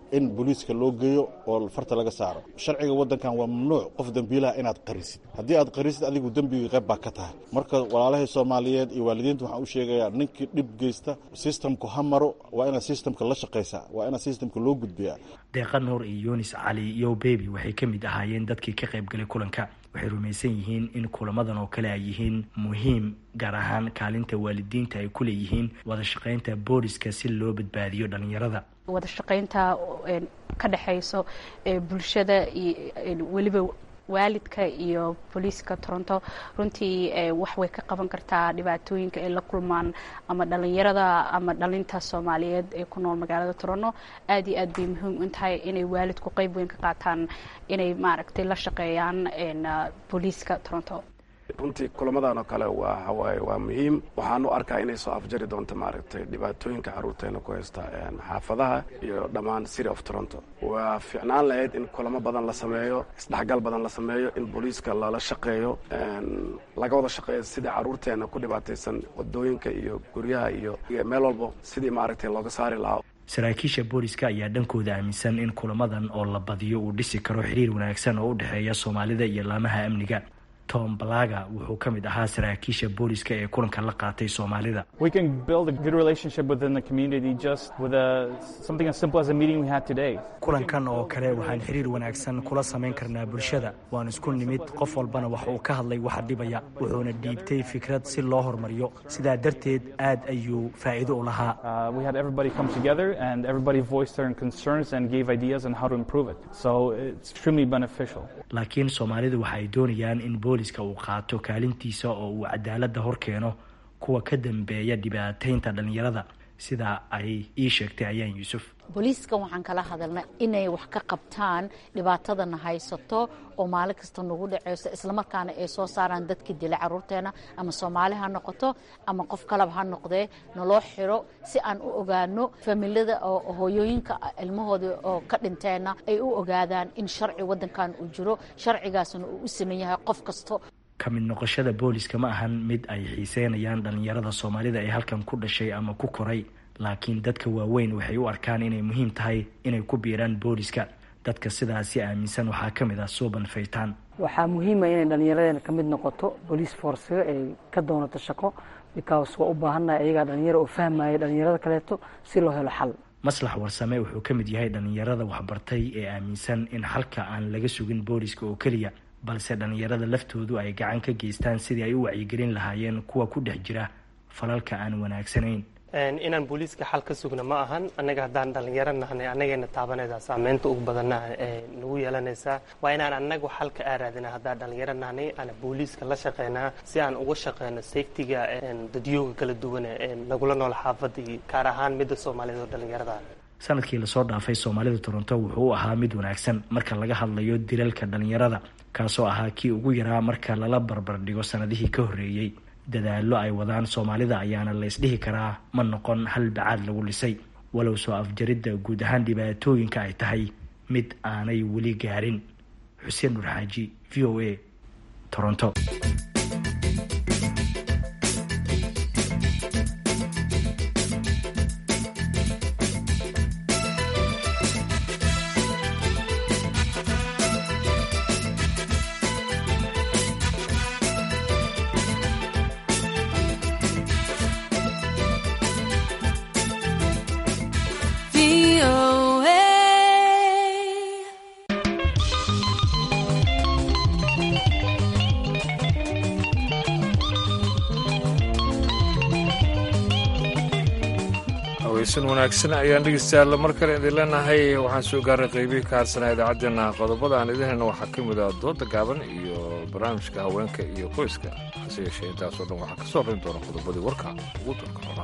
in booliiska loo geeyo oo farta laga saaro sharciga waddankan waa mamnuuc qof dembiilaha inaad qarisid haddii aad qarisid adigu dembiga qayb baa ka tahay marka walaalahay soomaaliyeed iyo waalidiinta waxaan u sheegayaa ninkii dhib geysta sistamku ha maro waa inaad sistamka la shaqaysaa waa inaad sistamka loo gudbiyaa deeqa nuur iyo yunis cali iyo bebi waxay ka mid ahaayeen dadkii ka qayb galay kulanka waxay rumaysan yihiin in kulamadan oo kale ay yihiin muhiim gaar ahaan kaalinta waalidiinta ay ku leeyihiin wada shaqaynta booliska si loo badbaadiyo dhalinyarada wada shaqaynta ka dhexayso bulshada iyo weliba waalidka iyo booliiska toronto runtii wax way ka qaban kartaa dhibaatooyinka ay la kulmaan ama dhalinyarada ama dhalinta soomaaliyeed ee ku nool magaalada toronto aad iyo aad bay muhiim u tahay inay waalidku qeyb weyn ka qaataan inay maaragtay la shaqeeyaan booliiska toronto runtii kulamadan oo kale waa hawaaye waa muhiim waxaan u arkaa inay soo afjari doonto maaragtay dhibaatooyinka carruurteena ku haysta xaafadaha iyo dhammaan city of toronto waa fiicnaan lahayd in kulamo badan la sameeyo isdhexgal badan la sameeyo in booliiska lala shaqeeyo laga wada shaqeeyo sidii carruurteena ku dhibaataysan wadooyinka iyo guryaha iyo meel walbo sidii maaragtay looga saari lahaa saraakiisha booliska ayaa dhankooda aaminsan in kulamadan oo la badiyo uu dhisi karo xiriir wanaagsan oo u dhexeeya soomaalida iyo laamaha amniga tom balaga wuxuu ka mid ahaa saraakiisha booliska ee kulanka la qaatay soomaalida kulankan oo kale waxaan xiriir wanaagsan kula samayn karnaa bulshada waan isku nimid qof walbana wax uu ka hadlay waxa dhibaya wuxuuna dhiibtay fikrad si loo hormariyo sidaa darteed aad ayuu faa'iido u lahaa laakiin soomaalidu waxa ay doonayaan in booliska uu qaato kaalintiisa oo uu cadaaladda hor keeno kuwa ka dambeeya dhibaataynta dhallinyarada sida ay ii sheegtay ayaan yuusuf booliiska waxaan kala hadalnay inay wax ka qabtaan dhibaatadana haysato oo maalin kasta nagu dhaceyso islamarkaana ay soo saaraan dadka dila caruurteena ama soomaali ha noqoto ama qof kalaba ha noqdee naloo xiro si aan u ogaano familada oo hooyooyinka ilmahooda oo ka dhinteena ay u ogaadaan in sharci wadankan uu jiro sharcigaasna uu u sameyn yahay qof kasto ka mid noqoshada booliska ma ahan mid ay xiiseynayaan dhallinyarada soomaalida ee halkan ku dhashay ama ku koray laakiin dadka waaweyn waxay u arkaan inay muhiim tahay inay ku biiraan booliska dadka sidaasi aaminsan waxaa ka mid ah suuban faytaan waxaa muhiima inay dhallinyaradeena ka mid noqoto bolice forcega ay ka doonato shaqo because waa u baahannahay ayagaa dhalinyaro oo fahmaya dhalinyarada kaleeto si loo helo xal maslax warsame wuxuu ka mid yahay dhallinyarada waxbartay ee aaminsan in xalka aan laga sugin booliska oo keliya balse dhallinyarada laftoodu ay gacan ka geystaan sidii ay u wacyigelin lahaayeen kuwa ku dhex jira falalka aan wanaagsanayn inaan booliiska xal ka sugna ma ahan annaga haddaan dhallinyaro nahnay annageena taabanaysaa saameynta ugu badanna nagu yeelanaysaa waa inaan annagu xalka aaraadina haddaan dhallinyaro nahnay aan booliiska la shaqeynaa si aan uga shaqeyno safetiga dadyooga kala duwan nagula nool xaafadii gaar ahaan midda soomaaliyeed oo dhallinyarada sanadkii lasoo dhaafay soomaalida toronto wuxuu u ahaa mid wanaagsan marka laga hadlayo dilalka dhallinyarada kaasoo ahaa kii ugu yaraa marka lala barbardhigo sanadihii ka horreeyey dadaallo ay wadaan soomaalida ayaana la isdhihi karaa ma noqon hal bacaad lagu dhisay walow soo afjaridda guud ahaan dhibaatooyinka ay tahay mid aanay weli gaarin xuseen nurxaaji v o a toronto haweysan wanaagsan ayaan dhegeystayaal mar kale idin leenahay waxaan soo gaaray qeybihii ka harsanaa idaacaddeenna qodobada aan idin helna waxaa ka mid ah dooda gaaban iyo barnaamijka haweenka iyo qoyska hase yeeshee intaasoo dhan waxaa ka soo rin doona qodobadii warka ugu dalka roraa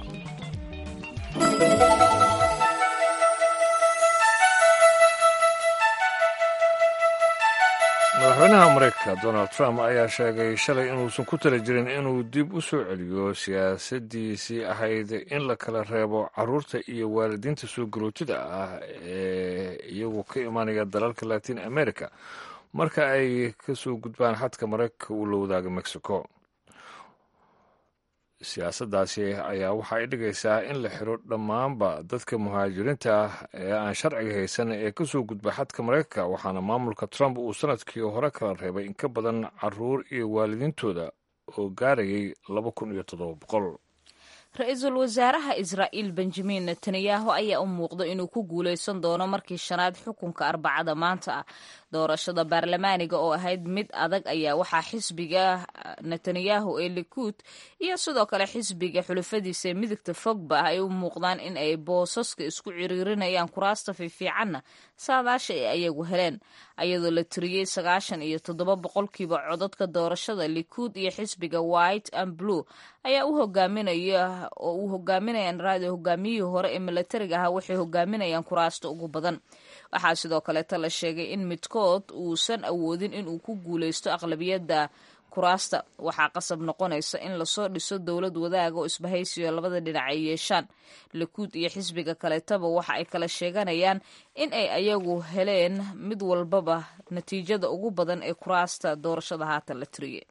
madaxweynaha mareykanka donald trump ayaa sheegay shalay inuusan ku tala jirin inuu dib u soo celiyo siyaasadiisii ahayd in la kala reebo caruurta iyo waalidiinta soo garootida ah ee iyagu ka imanaya dalalka latin america marka ay ka soo gudbaan xadka mareykanka uu la wadaaga mexico siyaasaddaasi ayaa waxa ay dhigaysaa in la xiro dhammaanba dadka muhaajiriinta ah ee aan sharciga haysan ee ka soo gudba xadka maraykanka waxaana maamulka trump uu sanadkii hore kala reebay in ka badan caruur iyo waalidiintooda oo gaarayay laba kun iyo toddoba boqol ra-iisul wasaaraha israa'iil benjamin netanyahu ayaa u muuqda inuu ku guulaysan doono markii shanaad xukunka arbacada maanta ah doorashada baarlamaaniga oo ahayd mid adag ayaa waxaa xisbiga netanyahu ee likuud iyo sidoo kale xisbiga xulafadiisa ee midigta fogba ay u muuqdaan in ay boosaska isku ciriirinayaan kuraasta fiifiicanna saadaasha ay ayagu heleen ayadoo la tiriyey sagaashan iyo toddoba boqolkiiba codadka doorashada likuud iyo xisbiga white and blue ayaa u hogaaminaya oo uu hogaaminayaan raadi hogaamiyihii hore ee milatariga ahaa waxay hogaaminayaan kuraasta ugu badan waxaa sidoo kaleeta la sheegay in midkood uusan awoodin inuu ku guulaysto aqlabiyadda kuraasta waxaa qasab noqonaysa in lasoo dhiso dowlad wadaaga oo isbahaysiyo labada dhinac ay yeeshaan likuud iyo xisbiga kaleetaba waxa ay kala sheeganayaan in ay ayagu heleen mid walbaba natiijada ugu badan ee kuraasta doorashada haatan la tiriyey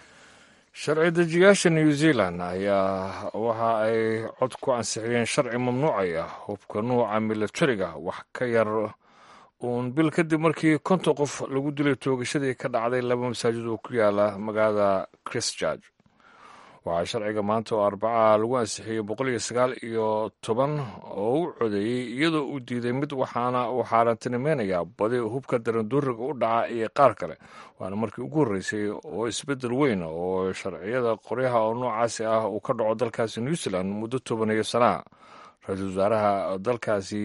sharci dejiyaasha new zealand ayaa waxa ay cod ku ansixiyeen sharci mamnuucaya hubka nuuca milatariga wax ka yar uun bil kadib markii konton qof lagu dilay toogashadii ka dhacday laba masaajid oo ku yaala magaalada christchurch waxaa sharciga maanta oo arbacaha lagu ansixiyey boqol iyo sagaal iyo toban oo u codeeyey iyadoo uu diiday mid waxaana uu xaaraantinimeynaya badi hubka daranduuriga u dhaca iyo qaar kale waana markii ugu horreysay oo isbeddel weyn oo sharciyada qoryaha oo noocaasi ah uu ka dhaco dalkaasi new zealand muddo tobaniyo sanaa ra-iisul wasaaraha dalkaasi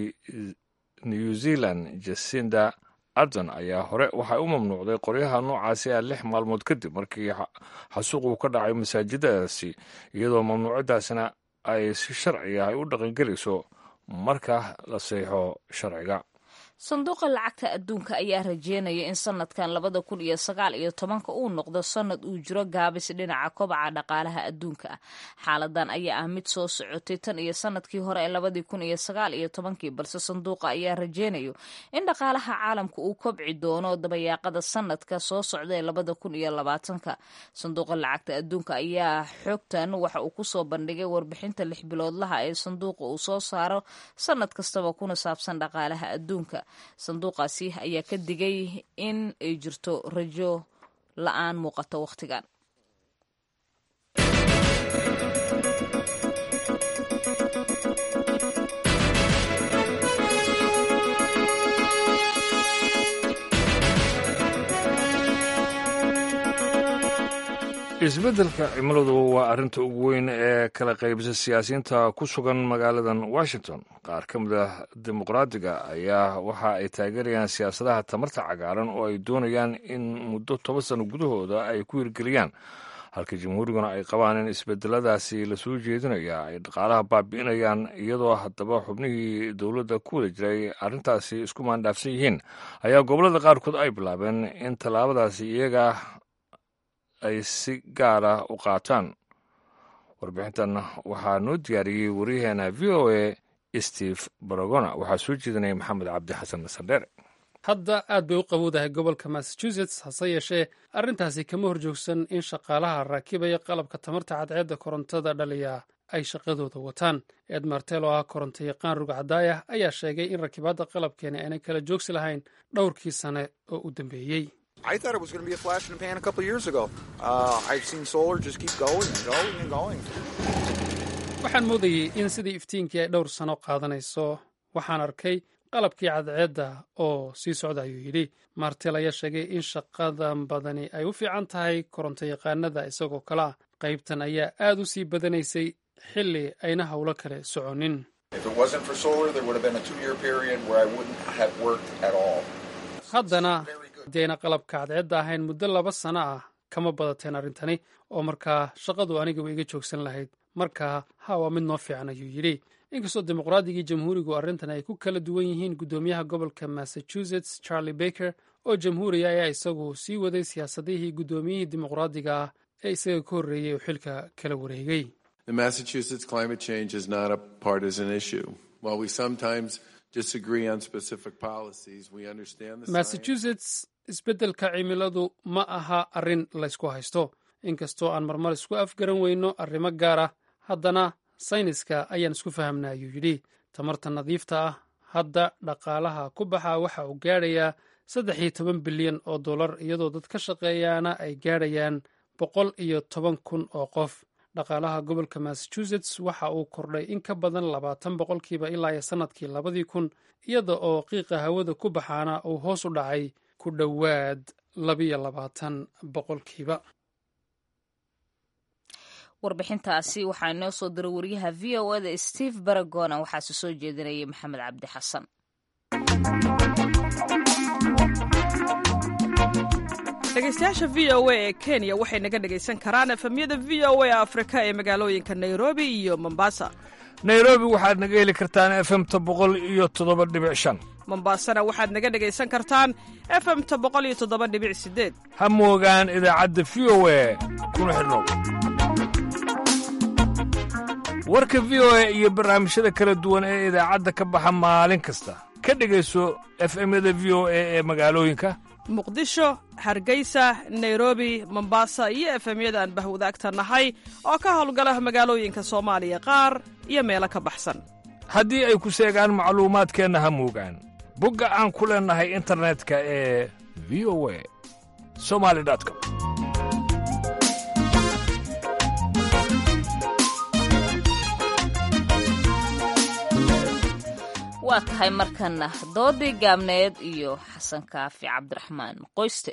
new zealand jasinda ardon ayaa hore waxay u mamnuucday qoryaha noocaasi ah lix maalmood kadib markii xasuuq uu ka dhacay masaajidadaasi iyadoo mamnuucadaasina ay si sharci ah ay u dhaqangelayso marka la seexo sharciga sanduuqa lacagta adduunka ayaa rajeynaya in sanadkan labada kun iyo sagaal iyo tobanka uu noqdo sanad uu jiro gaabis dhinaca kobaca dhaqaalaha adduunka ah xaaladan ayaa ah mid soo socotay tan iyo sanadkii hore ee labadii kun iyo sagaal iyo tobankii balse sanduuqa ayaa rajeynayo in dhaqaalaha caalamka uu kobci doono dabayaaqada sanadka soo socda ee labada kun iyo labaatanka sanduuqa lacagta adduunka ayaa xogtan waxa uu kusoo bandhigay warbixinta lix biloodlaha ee sanduuqa uu soo saaro sanad kastaba kuna saabsan dhaqaalaha adduunka sanduuqaasi ayaa ka digay in ay jirto rajo la-aan muuqato wakhtigan isbeddelka cimiladu waa arrinta ugu weyn ee kala qaybisa siyaasiyiinta ku sugan magaaladan washington qaar ka mid ah dimuqraadiga ayaa waxa ay taageerayaan siyaasadaha tamarta cagaaran oo ay doonayaan in muddo toban sano gudahooda ay ku hirgeliyaan halka jamhuuriguna ay qabaan in isbedeladaasi lasoo jeedinaya ay dhaqaalaha baabi'inayaan iyadoo haddaba xubnihii dowladda ku wada jiray arrintaasi isku maandhaafsan yihiin ayaa gobollada qaarkood ay bilaabeen in tallaabadaasi iyaga ay si gaara u qaataan warbixintan waxaa noo diyaariyey waryaheena v o a steve baragona waxaa soo jeedinaya maxamed cabdi xasan nasandheere hadda aad bay u qabowdahay gobolka massachusetts hase yeeshee arrintaasi kama horjoogsan in shaqaalaha raakibaya qalabka tamarta cadceedda korontada dhaliya ay shaqadooda wataan ed martel oo ah koronto yaqaan rugcadaayah ayaa sheegay in rakibaadda qalabkeeni aanay kala joogsi lahayn dhowrkii sane oo u dambeeyey I thought it was going to be a flash in the pan a couple of years ago. Uh, I've seen solar just keep going and going and going. waxaan moodayey in sidii iftiinkii ay dhowr sano qaadanayso waxaan arkay qalabkii cadceedda oo sii socda ayuu yidhi martel ayaa sheegay in shaqadan badani ay u fiican tahay koronto yaqaanada isagoo kale ah qaybtan ayaa aad u sii badanaysay xilli ayna howlo kale soconin If it wasn't for solar, there would have been a two-year period where I wouldn't have worked at all. haddana haddii ayna qalabka cadceedda ahayn muddo laba sano ah kama badateen arrintani oo markaa shaqadu anigaba iga joogsan lahayd markaa ha waa mid noo fiican ayuu yidhi inkastoo dimuqraadigii jamhuurigu arrintan ay ku kala duwan yihiin guddoomiyaha gobolka massachusetts charlie baker oo jamhuuriya ayaa isagu sii waday siyaasadihii guddoomiyihii dimuqraadiga ah ee isaga ka horreeyey oo xilka kala wareegay The Massachusetts climate change is not a partisan issue. While we sometimes disagree on specific policies, we understand the science. massachusetts isbeddelka cimiladu ma aha arrin laysku haysto inkastoo aan marmar isku afgaran weyno arrimo gaar ah haddana sayniska ayaan isku fahamna ayuu yidhi tamarta nadiifta ah hadda dhaqaalaha ku baxa waxa uu gaadhayaa saddex iyo toban bilyan oo dollar iyadoo dad ka shaqeeyaana ay gaadhayaan boqol iyo toban kun oo qof dhaqaalaha gobolka massachusetts waxa uu kordhay in ka badan labaatan boqolkiiba ilaa iyo sannadkii labadii kun iyada oo qiiqa hawada ku baxaana uu hoos u dhacay ku dhowaad labiyo labaatan boqolkiiba warbixintaasi waxaa inoo soo diray wariyaha v o eda steve baragona waxaase soo jeedinayay maxamed cabdi xasan dhegeystayaasha v o a ee kenya waxay naga dhegaysan karaan efemyada v o a afrika ee magaalooyinka nairobi iyo mombasa nairobi waxaad naga heli kartaan efemta boqol iyo toddoba dhibic shan mombasana waxaad naga dhegaysan kartaan efemta boqol iyo toddoba dhibic sideed ha moogaan idaacadda v o a kuna xidhnow warka v o a iyo barnaamijyada kala duwan ee idaacadda ka baxa maalin kasta ka dhegayso efemyada v o a ee magaalooyinka muqdisho hargeysa nairobi mombasa iyo efemyada aan bahwadaagta nahay oo ka howlgala magaalooyinka soomaaliya qaar iyo meelo ka baxsan haddii ay ku seegaan macluumaadkeenna ha moogaan bogga aan ku leennahay internetka ee v o a somali com waa tahay markana doodii gaabneed iyo xasan kaafi cabdiraxmaan qoyste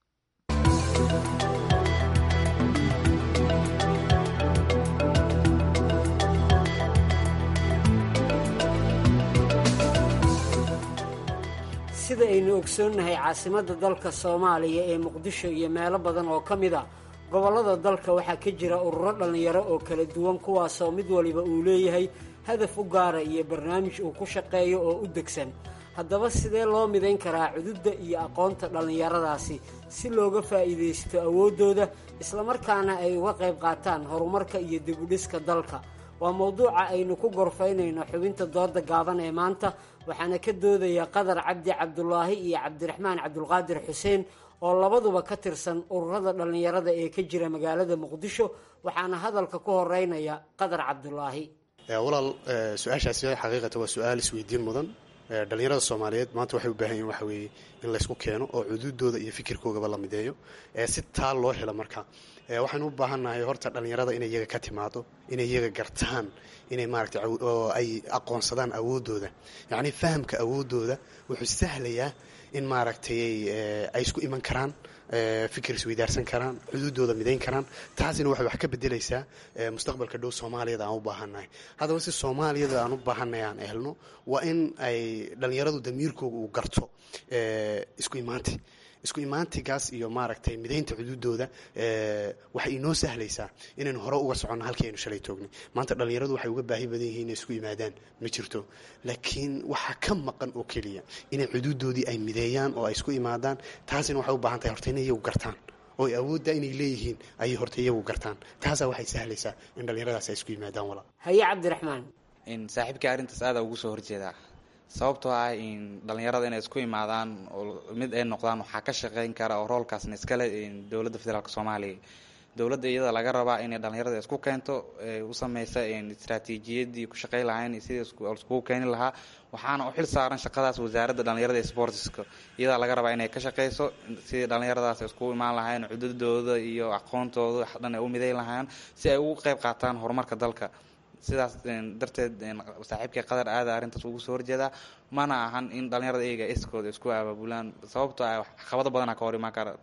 sida aynu ogsoonnahay caasimadda dalka soomaaliya ee muqdisho iyo meelo badan oo ka mid a gobollada dalka waxaa ka jira ururo dhallinyaro oo kala duwan kuwaasoo mid waliba uu leeyahay hadaf u gaara iyo barnaamij uu ku shaqeeyo oo u degsan haddaba sidee loo midayn karaa cududda iyo aqoonta dhallinyaradaasi si looga faa'iidaysto awooddooda islamarkaana ay uga qayb qaataan horumarka iyo dibudhiska dalka waa mowduuca aynu ku gorfaynayno xubinta dooda gaaban ee maanta waxaana ka doodaya qadar cabdi cabdulaahi iyo cabdiraxmaan cabdulqaadir xuseen oo labaduba ka tirsan ururada dhallinyarada ee ka jira magaalada muqdisho waxaana hadalka ku horeynaya qadar cabdulaahi walaal su-aashaasi xaqiiqata waa su-aal isweydiin mudan dhalinyarada soomaaliyeed maanta waxay u baahan yihin waxa weeye in laysku keeno oo cududooda iyo fikirkoogaba la mideeyo si taa loo helo marka waxaynu u baahannahay horta dhallinyarada inay iyaga ka timaado inay iyaga gartaan inay maaragtay oo ay aqoonsadaan awooddooda yacni fahamka awooddooda wuxuu sahlayaa in maaragtay ay isku iman karaan fikir isweydaarsan karaan xuduudooda midayn karaan taasina waxay wax ka bedelaysaa mustaqbalka dhow soomaaliyada aan u baahannahay haddaba si soomaaliyada aan u baahannahay aan helno waa in ay dhallinyaradu damiirkooga uu garto isku imaanti isku imaantigaas iyo maaragtay midaynta xuduudooda waxay inoo sahlaysaa inaynu hore uga soconno halkii aynu shalay toognay maanta dhallinyaradu waxay uga baahi badan yihiin inay isku yimaadaan ma jirto laakiin waxaa ka maqan oo keliya inay xuduudoodii ay mideeyaan oo ay isku imaadaan taasina waxay u baahan tahay horta inay iyagu gartaan oo ay awoodda inay leeyihiin ayay horta iyagu gartaan taasaa waxay sahlaysaa in dhallinyaradaas ay isku yimaadaan walaa haye cabdiraxmaan saaxiibkii arrintaas aada ugu soo horjeedaa sababtoo ah in dhallinyarada inay isku imaadaan oo mid ay noqdaan waxaa ka shaqeyn kara oo roolkaasna iskale dowladda federaalk soomaaliya dowladda iyada laga rabaa inay dhallinyarada isku keento u sameysa istraatiijiyadii ku shaqey lahayn sidii iskugu keeni lahaa waxaana u xil saaran shaqadaas wasaaradda dhallinyarada ee sportska iyadaa laga rabaa inay ka shaqeyso sidii dhallinyaradaas iskugu imaan lahayn cududooda iyo aqoontooda wax dhan ay u midayn lahaan si ay ugu qeyb qaataan horumarka dalka sidaas darteed saaxiibkii qadar aada arrintaas ugu soo horjeedaa mana ahan in dhallinyarada iyaga iskooda isku abaabulaan sababtoo ah caqabado badana ka hor imaan kara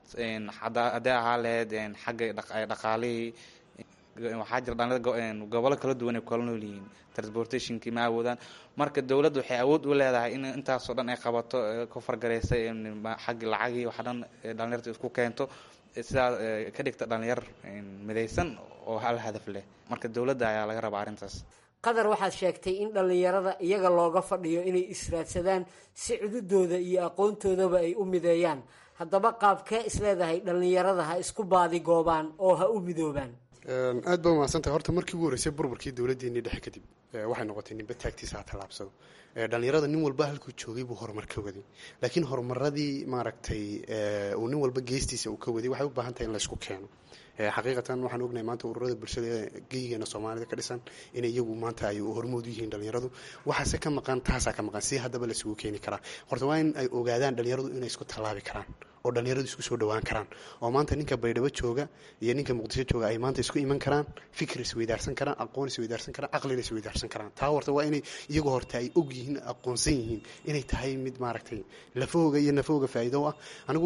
haddii ahaa lahayd xagga dhaqaalihii waxaa jira dhalinyarada gobollo kala duwan ay kala nool yihiin transportationkii ma awoodaan marka dowladda waxay awood u leedahay in intaasoo dhan ay qabato ku fargareysa xagga lacagii waxa dhan dhalinyarta isku keento sidaa ka dhigta dhalinyar midaysan oo hal hadaf leh marka dowladda ayaa laga rabaa arrintaas qadar waxaad sheegtay in dhallinyarada iyaga looga fadhiyo inay israadsadaan si cududooda iyo aqoontoodaba ay u mideeyaan haddaba qaabkee isleedahay dhallinyarada ha isku baadi goobaan oo ha u midoobaan aad baa mahadsantahay horta markii ugu horreysay burburkii dowladdeennii dhexe kadib waxay noqotay ninba taagtiisa ha tallaabsado dhallinyarada nin walba halkuu joogay buu horumar ka waday laakiin horumaradii maaragtay uu nin walba geestiisa uu ka waday waxay u baahan tahay in laysku keeno xaqiiqatan waxaan ognahay maanta ururada bulshada ee geyigeena soomaalida ka dhisan in iyagu maanta ay hormood u yihiin dhalinyaradu waxaase ka maqan taasaa ka maqan si haddaba laisugu keeni karaa horta waa in ay ogaadaan dhalinyaradu inay isku tallaabi karaan oo dhalinyaradu isku soo dhawaan karaan oo maanta ninka baydhabo jooga iyo ninka muqdisho jooga ay maanta isku iman karaan fikir isweydaarsan karaan aqoon isweydaarsan karaan caqlina isweydaarsan karaan taa horta waa inay iyagu horta ay og yihiin aqoonsan yihiin inay tahay mid maaragtay lafahooga iyo nafahooga faa'iido ah anigu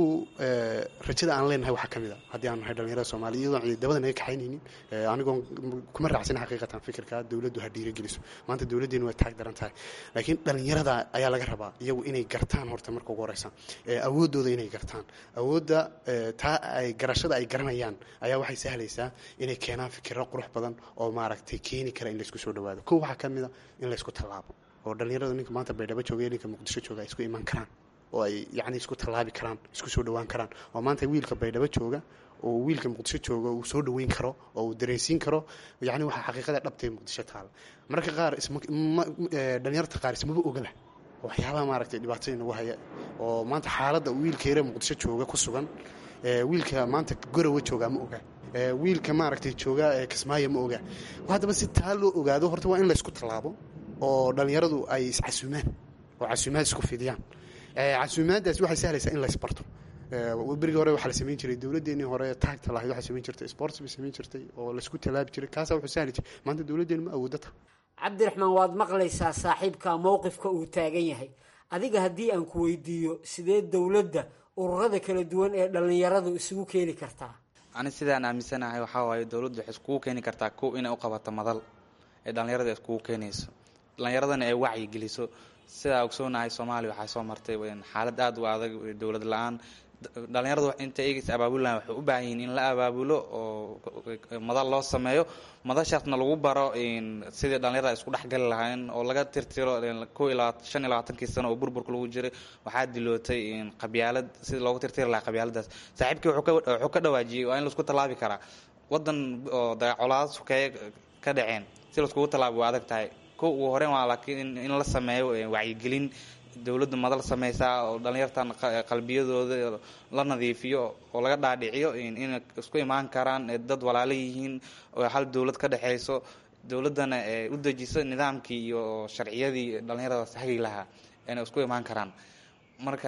rajada aan leenahay waxaa ka mid a haddii aan nahay dhalinyarada soomaaliya iyadoon ciidamada naga kaxaynaynin anigoon kuma raacsan xaqiiqatan fikirka dowladdu ha dhiirageliso maanta dowladdeenu way taag daran tahay laakiin dhalinyarada ayaa laga rabaa iyagu inay gartaan horta marka ugu horeysa awooddooda inay gartaan awoodda taa ay garashada ay garanayaan ayaa waxay sahlaysaa inay keenaan fikiro qurux badan oo maaragtay keeni kara in laysku soo dhawaado kow waxaa ka mid a in laysku tallaabo oo dhalinyarada ninka maanta baydhabo jooga iyo ninka muqdisho jooga ay isku iman karaan oo ay yacni isku tallaabi karaan isku soo dhawaan karaan oo maanta wiilka baydhabo jooga oo wiilka muqdisho jooga uu soo dhaweyn karo oo uu dareensiin karo yacni waxaa xaqiiqada dhabtay muqdisho taala mararka qaar isma dhalinyarta qaar ismaba ogala waxyaabaha maaragtay dhibaatadii nagu haya oo maanta xaaladda wiilka yare muqdisho jooga ku sugan wiilka maanta gorowa joogaa ma oga wiilka maaragtay jooga kismaayo ma oga haddaba si taa loo ogaado horta waa in laysku tallaabo oo dhalinyaradu ay iscasuumaan oo casuumaad isku fidiyaan casuumaaddaas waxay sahlaysaa in laysbarto berigii hore waxaa la samayn jiray dowladdeenii hore taagta lahayd waxay samayn jirtay sports bay samayn jirtay oo laysku tallaabi jiray kaasaa wuxuu sahli jiray maanta dowladdeenu ma awooddo ta cabdiraxmaan waad maqlaysaa saaxiibka mowqifka uu taagan yahay adiga haddii aan ku weydiiyo sidee dowladda ururada kala duwan ee dhallinyaradu isugu keeni kartaa ani sidaan aaminsanahay waxaa waaye dowladdu waxay iskugu keeni kartaa kow inay u qabato madal ee dhallinyarada iskugu keenayso dhallinyaradana ay wacyi geliso sidaa ogsoonahay soomaaliya waxaa soo martay xaalad aada u adag dowlad la-aan dhalinyaradu inta eegaysa abaabulaan waxay u baahan yihiin in la abaabulo oo madal loo sameeyo madashaasna lagu baro sidii dhalinyarada isku dhexgali lahayn oo laga tirtiro ko iyo labaatan shan iyo labaatankii sano oo burburka lagu jiray waxaa dilootay qabyaalad sidii loogu tirtiri lahaa qabyaaladaas saaxiibkii wuxuu ka dhawaajiyey waa in laisku tallaabi karaa wadan oo dagacolaada sukeeye ka dhaceen si laiskugu tallaabi waa adag tahay ko ugu horeyn waa laakiin in la sameeyo wacyigelin dowladdu madal sameysaa oo dhalinyartan qalbiyadooda la nadiifiyo oo laga dhaadhiciyo inay isku imaan karaan dad walaalo yihiin oo hal dowlad ka dhexeyso dowladdana u dejiso nidaamkii iyo sharciyadii dhalinyaradaas hagi lahaa inay isku imaan karaan marka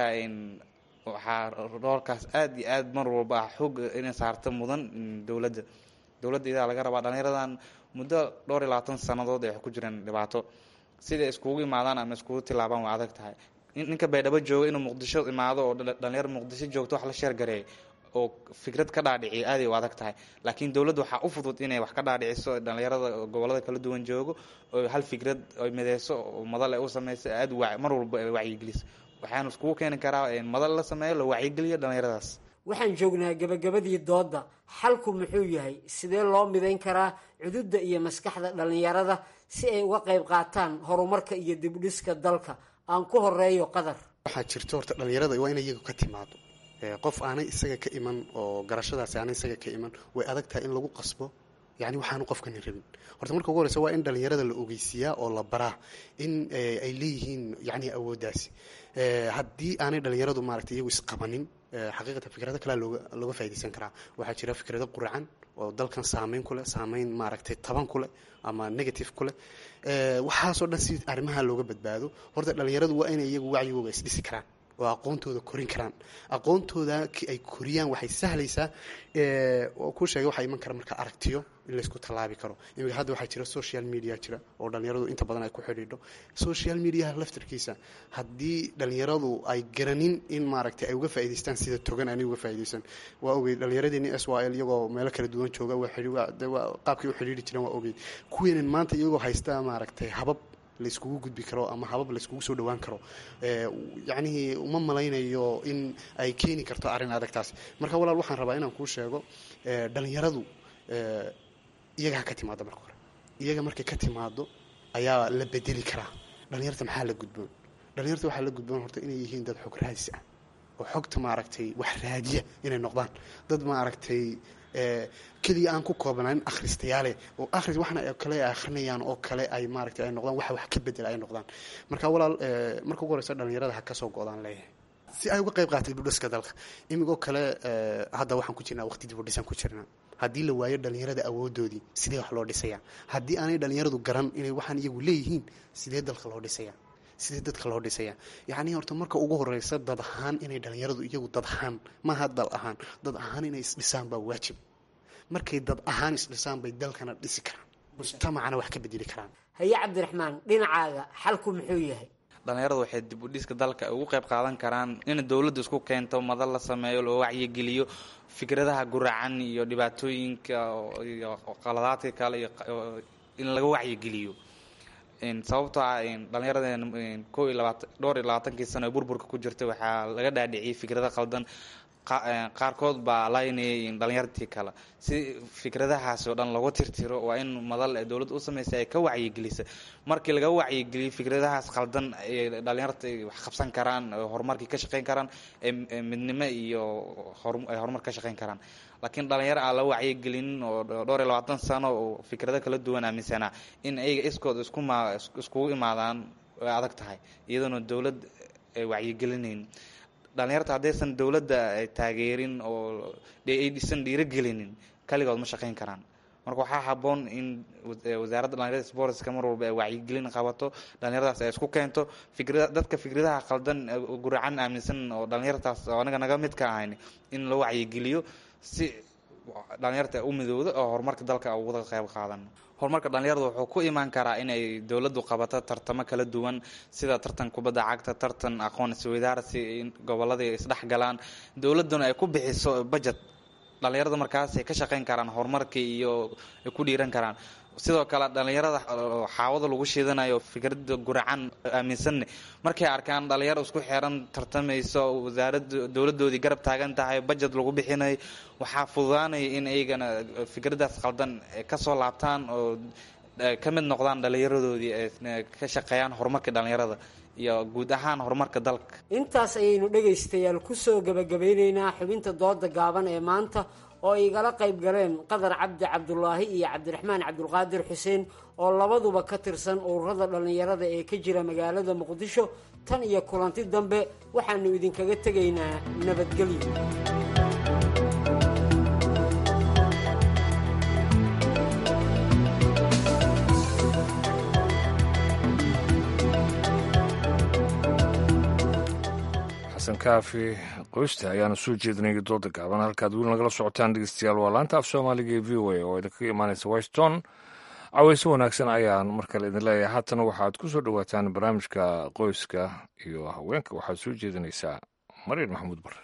waxaa roolkaas aada iyo aada mar walba ah xoog inay saarta mudan dowladda dowladda idaa laga rabaa dhalinyaradan muddo dhowr iyo labaatan sannadood ay ku jireen dhibaato siday iskugu imaadaan ama iskugu tilaabaan waa adag tahay ninka baydhabo jooga inuu muqdisho imaado oo dhalinyaro muqdisho joogto wax la sheergareey oo fikrad ka dhaadhiciyo aaday u adag tahay laakiin dowladda waxaa u fudud inay wax ka dhaadhiciso dhalinyarada gobolada kala duwan joogo oo hal fikrad ay mideyso oo madal ay u sameyso aada mar walba ay wacyigeliso waxaanu iskugu keeni karaa madal la sameeyo la wacyigeliyo dhalinyaradaas waxaan joognaa gabagabadii doodda xalku muxuu yahay sidee loo midayn karaa cududda iyo maskaxda dhallinyarada si ay uga qayb qaataan horumarka iyo dibdhiska dalka aan ku horeeyo qadar waxaa jirto horta dhalinyarada waa in iyagu ka timaado qof aanay isaga ka iman oo garashadaasi aanay isaga ka iman way adag tahay in lagu qasbo yani waxaanu qofkani rabin horta marka ugu horeysa waa in dhalinyarada la ogeysiiyaa oo la baraa in ay leeyihiin yani awooddaasi haddii aanay dhalinyaradu maaragtay iyagu isqabanin xaqiiqatan fikrado kalea looga looga faa'idaysan karaa waxaa jira fikrado quracan oo dalkan saameyn ku leh saameyn maaragtay taban ku leh ama negative ku leh waxaasoo dhan si arrimaha looga badbaado horta dhalinyaradu waa inay iyagu wacyigooga isdhisi karaan oo aqoontooda korin karaan aqoontooda ay koriyaan waxay sahlaysaa oo ku sheegay waxaa iman kara marka aragtiyo in laysku tallaabi karo imika hadda waxaa jira social media jira oo dhalinyaradu inta badan ay ku xidhiidho social mediaha laftarkiisa haddii dhalinyaradu ay garanin in maaragtay ay uga faa'idaystaan sida togan aanay uga faa'iidaysan waa ogey dhalinyaradeenii s y l iyagoo meelo kala duwan jooga qaabkay u xidhiidhi jireen waa ogey kuweenan maanta iyagoo haysta maaragtay habab layskugu gudbi karo ama habab layskugu soo dhawaan karo yacnihii uma malaynayo in ay keeni karto arrin adagtaas marka walaal waxaan rabaa inaan kuu sheego dhalinyaradu iyaga ha ka timaado marka hore iyaga markay ka timaado ayaa la bedeli karaa dhalinyarta maxaa la gudboon dhalinyarta waxaa la gudboon horta inay yihiin dad xog raadis ah oo xogta maaragtay wax raadiya inay noqdaan dad maaragtay keliya aan ku koobnayn akhristayaale oo akhris waxna kale ay akhrinayaan oo kale ay maaragtay ay noqdaan waxa wax ka bedela ay noqdaan marka walaal marka ugu horeysa dhalinyarada ha ka soo go-daan leeyahay si ay uga qayb qaatay dibudhiska dalka imigoo kale hadda waxaan ku jirnaa waqti dibudhisan ku jirnaa haddii la waayo dhalinyarada awoodoodii sidee wax loo dhisaya haddii aanay dhalinyaradu garan inay waxaan iyagu leeyihiin sidee dalka loo dhisaya sidee dadka loo dhisaya yacnii horta marka ugu horeysa dad ahaan inay dhalinyaradu iyagu dad ahaan maaha dal ahaan dad ahaan inay isdhisaan baa waajib markay dad ahaan isdhisaan bay dalkana dhisi karaan mujtamacana wax ka bedeli karaan haye cabdiraxmaan dhinacaaga xalku muxuu yahay dhalinyaradu waxay dib u dhiska dalka ugu qayb qaadan karaan in dowladda isku keento madal la sameeyo loo wacyigeliyo fikradaha guracan iyo dhibaatooyinka iyo qaladaadka kale iyo in laga wacyigeliyo sababtoo ah dhallinyarada ko iyo labaatan dhowr iyo labaatankii sano ee burburka ku jirtay waxaa laga dhaadhiciyay fikrado qaldan qaarkood baa laynayay dhalinyartii kale si fikradahaasi oo dhan lagu tirtiro waa in madal ee dowladda u sameysay ay ka wacyigelisa markii laga wacyigeliyo fikradahaas qaldan ay dhalinyarta ay wax qabsan karaan horumarkii ka shaqeyn karaan midnimo iyo ay horumar ka shaqeyn karaan laakiin dhalinyaro aan la wacyigelinin oo dhowr iyo labaatan sano oo fikrado kala duwan aaminsanaa in ayaga iskood iskuma iskugu imaadaan way adag tahay iyadoona dowlad ay wacyigelinayn dhalinyarta haddaysan dowladda taageerin oo aysan dhiirogelinin kaligood ma shaqeyn karaan marka waxaa haboon in wasaaradda dhalinyarada sportska mar walba ay wacyigelin qabato dhalinyaradaas ay isku keento fikra dadka fikradaha qaldan guracan aaminsan oo dhalinyartaas oo anaga naga mid ka ahayn in la wacyigeliyo si dhalinyarta u midowda oo horumarka dalka uga qayb qaadan horumarka dhalinyarada wuxuu ku imaan karaa inay dowladdu qabato tartamo kala duwan sida tartan kubadda cagta tartan aqoon isweydaarsi in gobolladii isdhexgalaan dowladduna ay ku bixiso budget dhalinyarada markaasay ka shaqeyn karaan horumarkii iyo ay ku dhiiran karaan sidoo kale dhalinyarada xaawada lagu shiidanayo fikrada guracan aaminsanne markay arkaan dhalinyaro isku xeeran tartamayso wasaarada dowladoodii garab taagan tahay budget lagu bixinayo waxaa fududaanaya in iyagana fikradaas qaldan kasoo laabtaan oo ka mid noqdaan dhalinyaradoodii ka shaqeeyaan horumarka dhalinyarada iyo guud ahaan horumarka dalka intaas ayaynu dhegaystayaal kusoo gabagabeyneynaa xubinta dooda gaaban ee maanta oo igala qayb galeen qadar cabdi cabdulaahi iyo cabdiraxmaan cabdulqaadir xuseen oo labaduba ka tirsan ururada dhallinyarada ee ka jira magaalada muqdisho tan iyo kulanti dambe waxaanu idinkaga tegaynaa nabadgelyo xasan kaafi qoysta ayaana soo jeedinaya dooda gaaban halkaad weli nagala socotaan dhegeystayaal waa laanta af soomaaliga ee v o a oo idinkaga imaanaysa washington caweyse wanaagsan ayaan mar kale idin leeyahay haatana waxaad ku soo dhowaataan barnaamijka qoyska iyo haweenka waxaad soo jeedinaysaa mariin maxamuud bare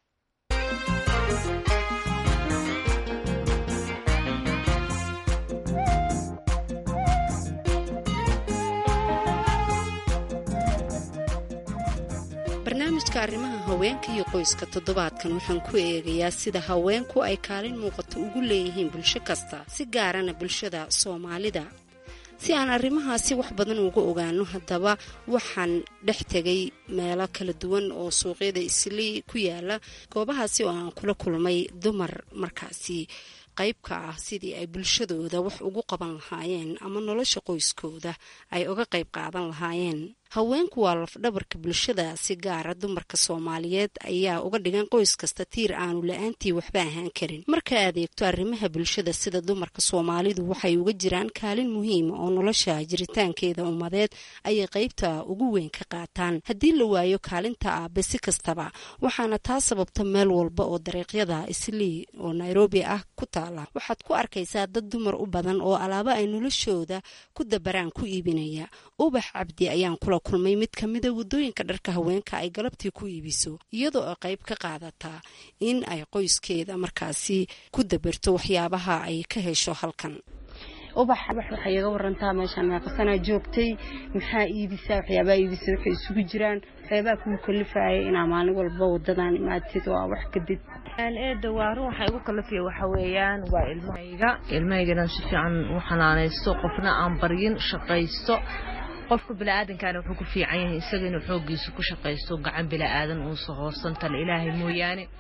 barnaamijka arrimaha haweenka iyo qoyska toddobaadkan waxaan ku eegayaa sida haweenku ay kaalin muuqato ugu leeyihiin bulsho kasta si gaarana bulshada soomaalida si aan arrimahaasi wax badan uga ogaano haddaba waxaan dhex tegay meelo kala duwan oo suuqyada islii ku yaala goobahaasi oo aan kula kulmay dumar markaasi qayb ka ah sidii ay bulshadooda wax ugu qaban lahaayeen ama nolosha qoyskooda ay uga qayb qaadan lahaayeen haweenku waa lafdhabarka bulshada si gaara dumarka soomaaliyeed ayaa uga dhigan qoys kasta tiir aanu la-aantii waxba ahaan karin marka aad eegto arrimaha bulshada sida dumarka soomaalidu waxay uga jiraan kaalin muhiima oo nolosha jiritaankeeda ummadeed ayay qaybta ugu weyn ka qaataan haddii la waayo kaalinta aabe si kastaba waxaana taa sababta meel walba oo dariiqyada islii oo nairobi ah ku taala waxaad ku arkaysaa dad dumar u badan oo alaabo ay noloshooda ku dabaraan ku iibinaya ubax cabdi ayaan kula kulmay mid ka mida waddooyinka dharka haweenka ay galabtii ku iibiso iyadoo ay qayb ka qaadataa in ay qoyskeeda markaasi ku dabarto waxyaabaha ay ka hesho halkan ubax waxay iga warantaa meeshaan meeqasanaa joogtay maxaa iibisaa waxyaabaha iibisa waxay isugu jiraan waxyaabaha kugu kalifaya inaa maalin walba wadadan imaatid oo wax kadib eeda waa run waxaa igu kalifaya waxa weeyaan waa ilmahayga ilmahayga si fiican u xanaanaysto qofna aan baryin shaqaysto qofka biniaadankaana wuxuu ku fiican yahay isaga inuu xoogiisa ku shaqaysto gacan biniaadan uusa hoosan tale ilaahay mooyaane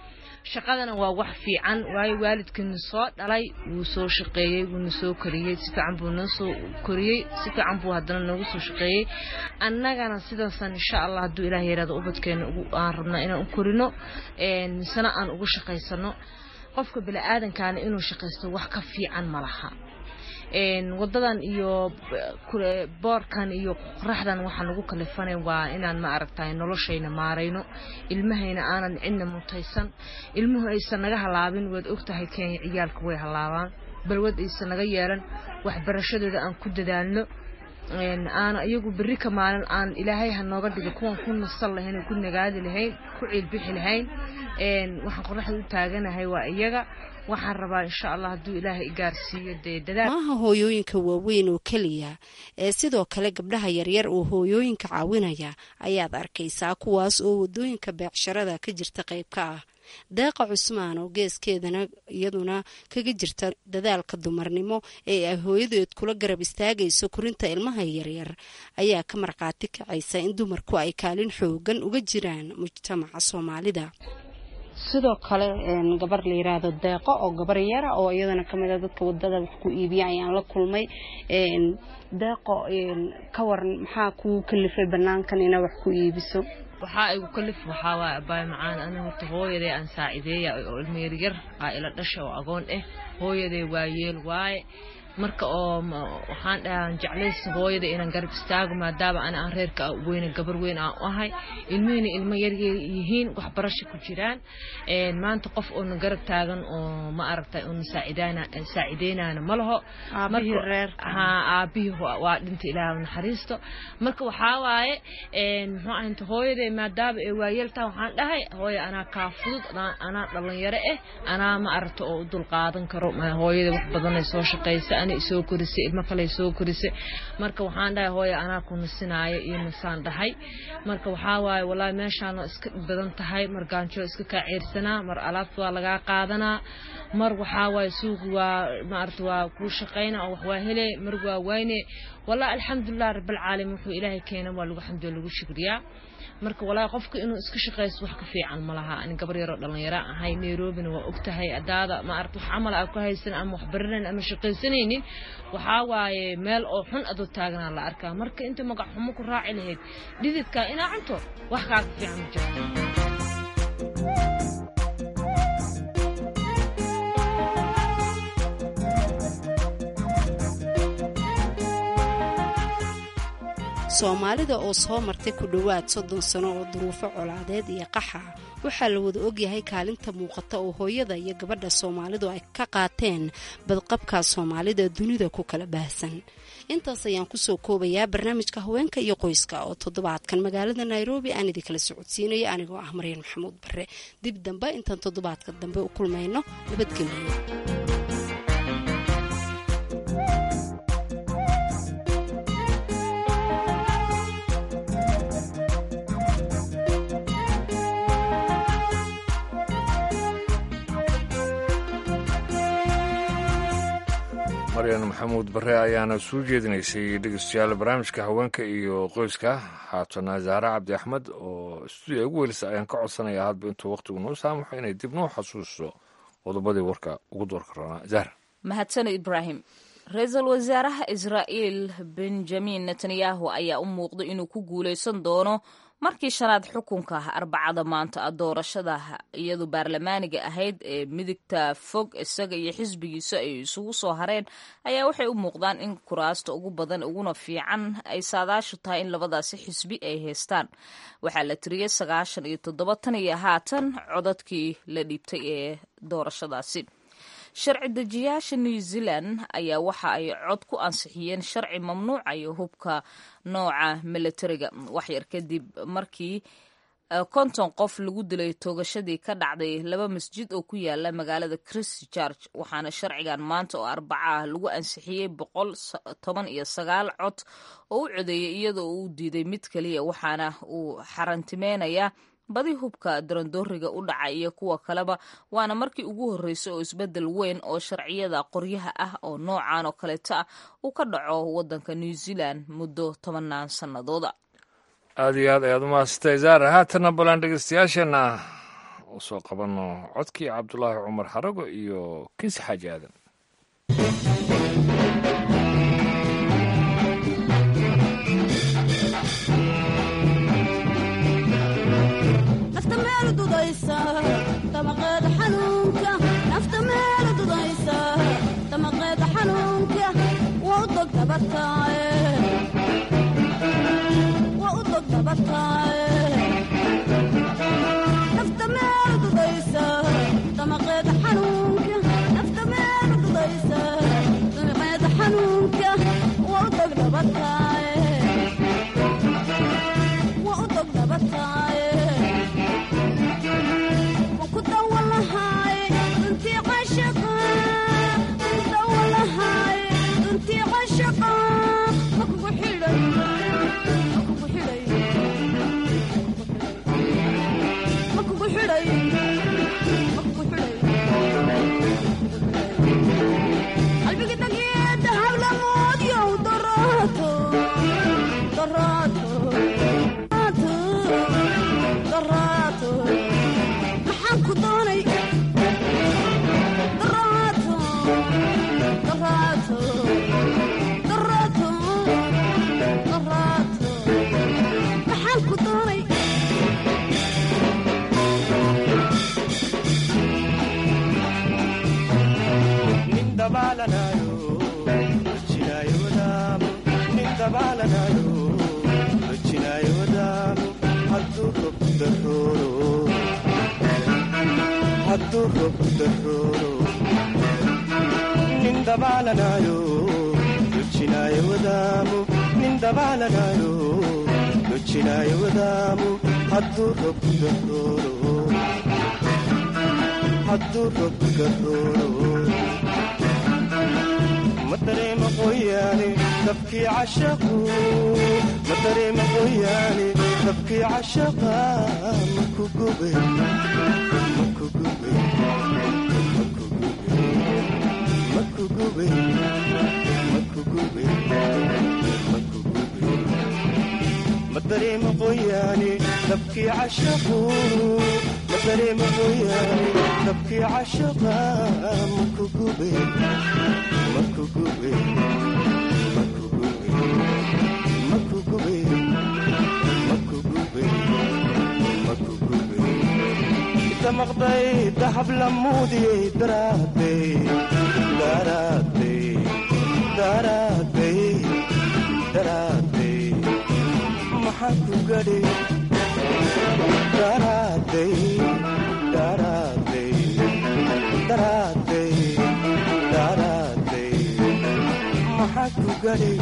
shaqadana waa wax fiican waayo waalidkana soo dhalay wuu soo shaqeeyey wuuna soo koriyey si fiican buu noo soo koriyey si fiican buu haddana noogu soo shaqeeyey annagana sidaasan insha allah hadduu ilaah yaraado ubadkeena aan rabnaa inaan u korino misena aan ugu shaqaysano qofka bini-aadankaana inuu shaqaysto wax ka fiican ma laha wadadan iyo boorkan iyo qoraxdan waxaan ugu kalifanay waa inaan ma aragtay noloshayna maarayno ilmahayna aanan cidna mutaysan ilmuhu aysan naga halaabin waad ogtahay kenya ciyaalka way halaabaan balwad aysan naga yeelan waxbarashadooda aan ku dadaalno aan iyagu berri ka maalin aan ilaahay ha nooga dhigo kuwan ku nasan lahayn oo ku nagaadi lahayn ku ciilbixi lahayn waxaan qoraxda u taaganahay waa iyaga waxaan rabaa insha allah hadduu ilaahay igaarsiiyo dee dadaal maaha hooyooyinka waaweyn oo keliya ee sidoo kale gabdhaha yaryar oo hooyooyinka caawinaya ayaad arkaysaa kuwaas oo wadooyinka beecsharada ka jirta qayb ka ah deeqa cusmaan oo geeskeedana iyaduna kaga jirta dadaalka dumarnimo ee ay hooyadeed kula garab istaagayso korinta ilmaha yaryar ayaa ka markhaati kacaysa in dumarku ay kaalin xoogan uga jiraan mujtamaca soomaalida sidoo kale gabar la yiraahdo deeqo oo gabar yara oo iyadana kamid a dadka wadada wax ku iibiya ayaan la kulmay deeqo ka waran maxaa kuu kalifay banaankan inaa wax ku iibiso waxaa igu kalif waxaa waay abaay macaan ana horta hooyaday aan saacideeya oo ilmo yaryar aa ila dhasha oo agoon ah hooyaday waa yeel waaye marka oo waxaan dhahaan jeclaysa hooyada inaan garab istaago maadaama ana aan reerka weyne gabar weyn aan u ahay ilmihina ilmo yaryar yihiin waxbarasho ku jiraan maanta qof oona garab taagan oo ma aragtay oona saacideynana ma laho aabihii waa dhinta ilaah naxariisto marka waxaa waaye muxuu ahayta hooyada maadaama ay waayeeltaa waxaan dhahay hooya anaa kaa fudud anaa dhalinyaro ah anaa ma aragta oo u dulqaadan karo hooyada wax badanay soo shaqaysa ana isoo korisay ilmo kale soo korisay marka waxaan dhahay hooya anaa ku nasinaayo iyo nasaan dhahay marka waxaa waaye walaahi meeshaan waa iska badan tahay mar gaanjo iska kaa ceersanaa mar alaabta waa lagaa qaadanaa mar waxaa waaye suuqi waa maarata waa kuu shaqayna oo wax waa hele mar waa wayne wallahi alxamdulilah rabbilcaalamiin wuxuu ilaahay keena waa lagu xamdiyo lagu shukriyaa marka walaahi qofka inuu iska shaqaysto wax ka fiican ma laha ani gabar yaroo dhalinyaro ahay nairobina waa ogtahay adaada ma aragta wax camal aa ku haysan ama wax baranayn ama shaqaysanaynin waxaa waaye meel oo xun adoo taaganaa la arkaa marka inta magac xumo ku raaci lahayd dhididka inaa cunto wax kaaga fiican ma jirto soomaalida oo soo martay ku dhowaad soddon sano oo duruufo colaadeed iyo qaxa waxaa la wada ogyahay kaalinta muuqata oo hooyada iyo gabadha soomaalidu ay ka qaateen badqabka soomaalida dunida ku kala baahsan intaas ayaan kusoo koobayaa barnaamijka haweenka iyo qoyska oo toddobaadkan magaalada nairobi aan idinkala socodsiinaya anigoo ah maryan maxamuud bare dib dambe intaan toddobaadka dambe u kulmayno nabadgelyo maryan maxamuud bare ayaana soo jeedinaysay dhegeystayaal barnaamijka haweenka iyo qoyska haatana zaare cabdi axmed oo stuudiya ugu welisa ayaan ka codsanaya hadba intuu wakhtigu noo saamaxo inay dib noo xasuuso qodobadii warka ugu doorka roonaa zahra mahadsano ibraahim ra-iisul wasaaraha israa'iil benjamin netanyahu ayaa u muuqday inuu ku guulaysan doono markii shanaad xukunka arbacada maanta doorashada iyadu baarlamaaniga ahayd ee midigta fog isaga iyo xisbigiisa ay isugu soo hareen ayaa waxay u muuqdaan in kuraasta ugu badan uguna fiican ay saadaashu tahay in labadaasi xisbi ay haystaan waxaa la tiriyey sagaashan iyo toddoba tan iyo haatan codadkii la dhiibtay ee doorashadaasi sharci dejiyaasha new zealand ayaa waxa ay cod ku ansixiyeen sharci mamnuucayo hubka nooca militariga waxyar kadib markii konton qof lagu dilay toogashadii ka dhacday laba masjid oo ku yaala magaalada christchurch waxaana sharcigan maanta oo arbaca ah lagu ansixiyey boqol toban iyo sagaal cod oo u codeeyay iyadoo uu diiday mid keliya waxaana uu xarantimeynayaa badi hubka darandooriga u dhaca iyo kuwa kaleba waana markii ugu horreysay oo isbeddel weyn oo sharciyada qoryaha ah oo noocan oo kaleeto ah uu ka dhaco waddanka new zealand muddo tobanaan sannadooda aada iyo aad ayaad umahadsatay zaara haatana balan dhegeystayaasheenna usoo qabanno codkii cabdulaahi cumar xarago iyo kinsi xaaji aadan nafta meel dudaysa damaqeeda xanuunka nafta meel dudaysa damaqeeda xanuunka waa u dog dabataaye waa u dog dabataaye nafta meel dudaysa damaqeeda xanuunka nafta meel dudaysa damaqeeda xanuunka waa u dog dabataaye waa u dog dabataaye maxaan ku doonay daraato daraato daraato daraato maxaan ku doonay నిందబాలనాయో వచ్చినాయ వదాము నిందబాలనాయో వచ్చినాయ వదాము హద్దు రొప్పుగోరు హద్దు రొప్పుగోరు مدري مقوياني تبكي عشقو مدري مقوياني تبكي عشقا مكو قبي مكو قبي مكو قبي مكو قبي مكو قبي مدري مقوياني تبكي عشقو مدري مقوياني تبكي عشقا مكو قبي مكو قبي مكو قبي مكو قبي مكو قبي مكو قبي انت مقضي ذهب لمودي دراتي دراتي دراتي دراتي محكو قدي دراتي دراتي دراتي دراتي محكو قدي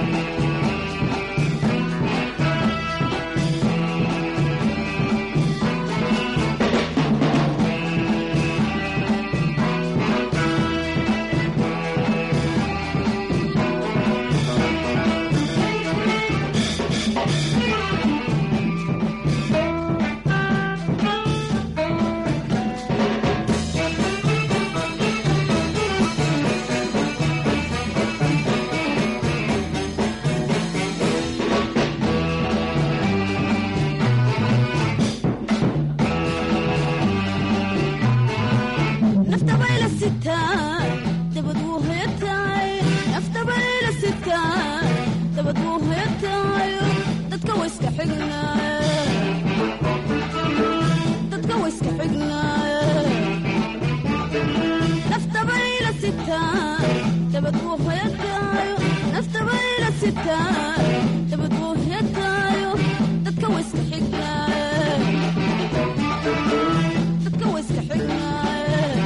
nafta bayla sitaan dabad wuu hoyataay nafta bayla sitaan dabad wuu hoyataayo dadka wa iska xignaaye dadka wa iska xignaaye nafta bayla sitaan dabad wuu hoyataayo nafta bayla sitaan dabad wuu hoyataayo dadka wa iska xignaaye dadka wa iska xignaaye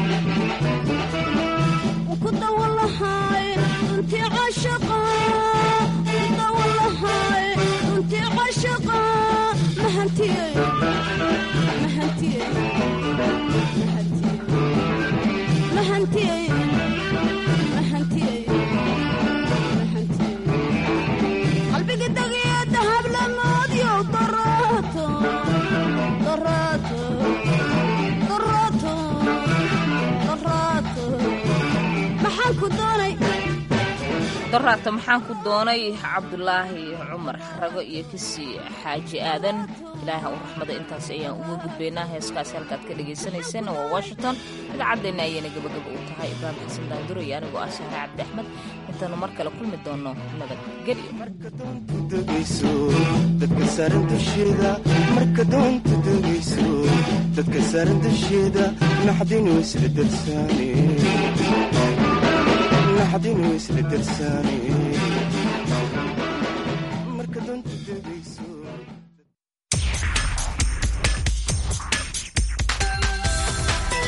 وكنت والله انت عاشقة كنت والله انت عاشقة ما هنتي ما هنتي ما هنتي ما هنتي ما هنتي قلبي قد يا ذهب لماضي وضراته ضراته ضراته ضراته maxaan ku doonay doraata maxaan ku doonay cabdulaahi cumar xarago iyo kisii xaaji aadan ilaaha u raxmada intaas ayaan uga gudbaynaa heeskaasi halkaad ka dhagaysanayseen waa washington idaacaddeena ayayna gabagaba u tahay ibraahim xasan daanduro iyo anigoo ah sahre cabdi axmed intaanu mar kale kulmi doono degayso dadka saaran dusheeda marka doonta degayso dadka saaran dusheeda naxdinu isla darsaane naxdinu isla darsaane marka doonta degayso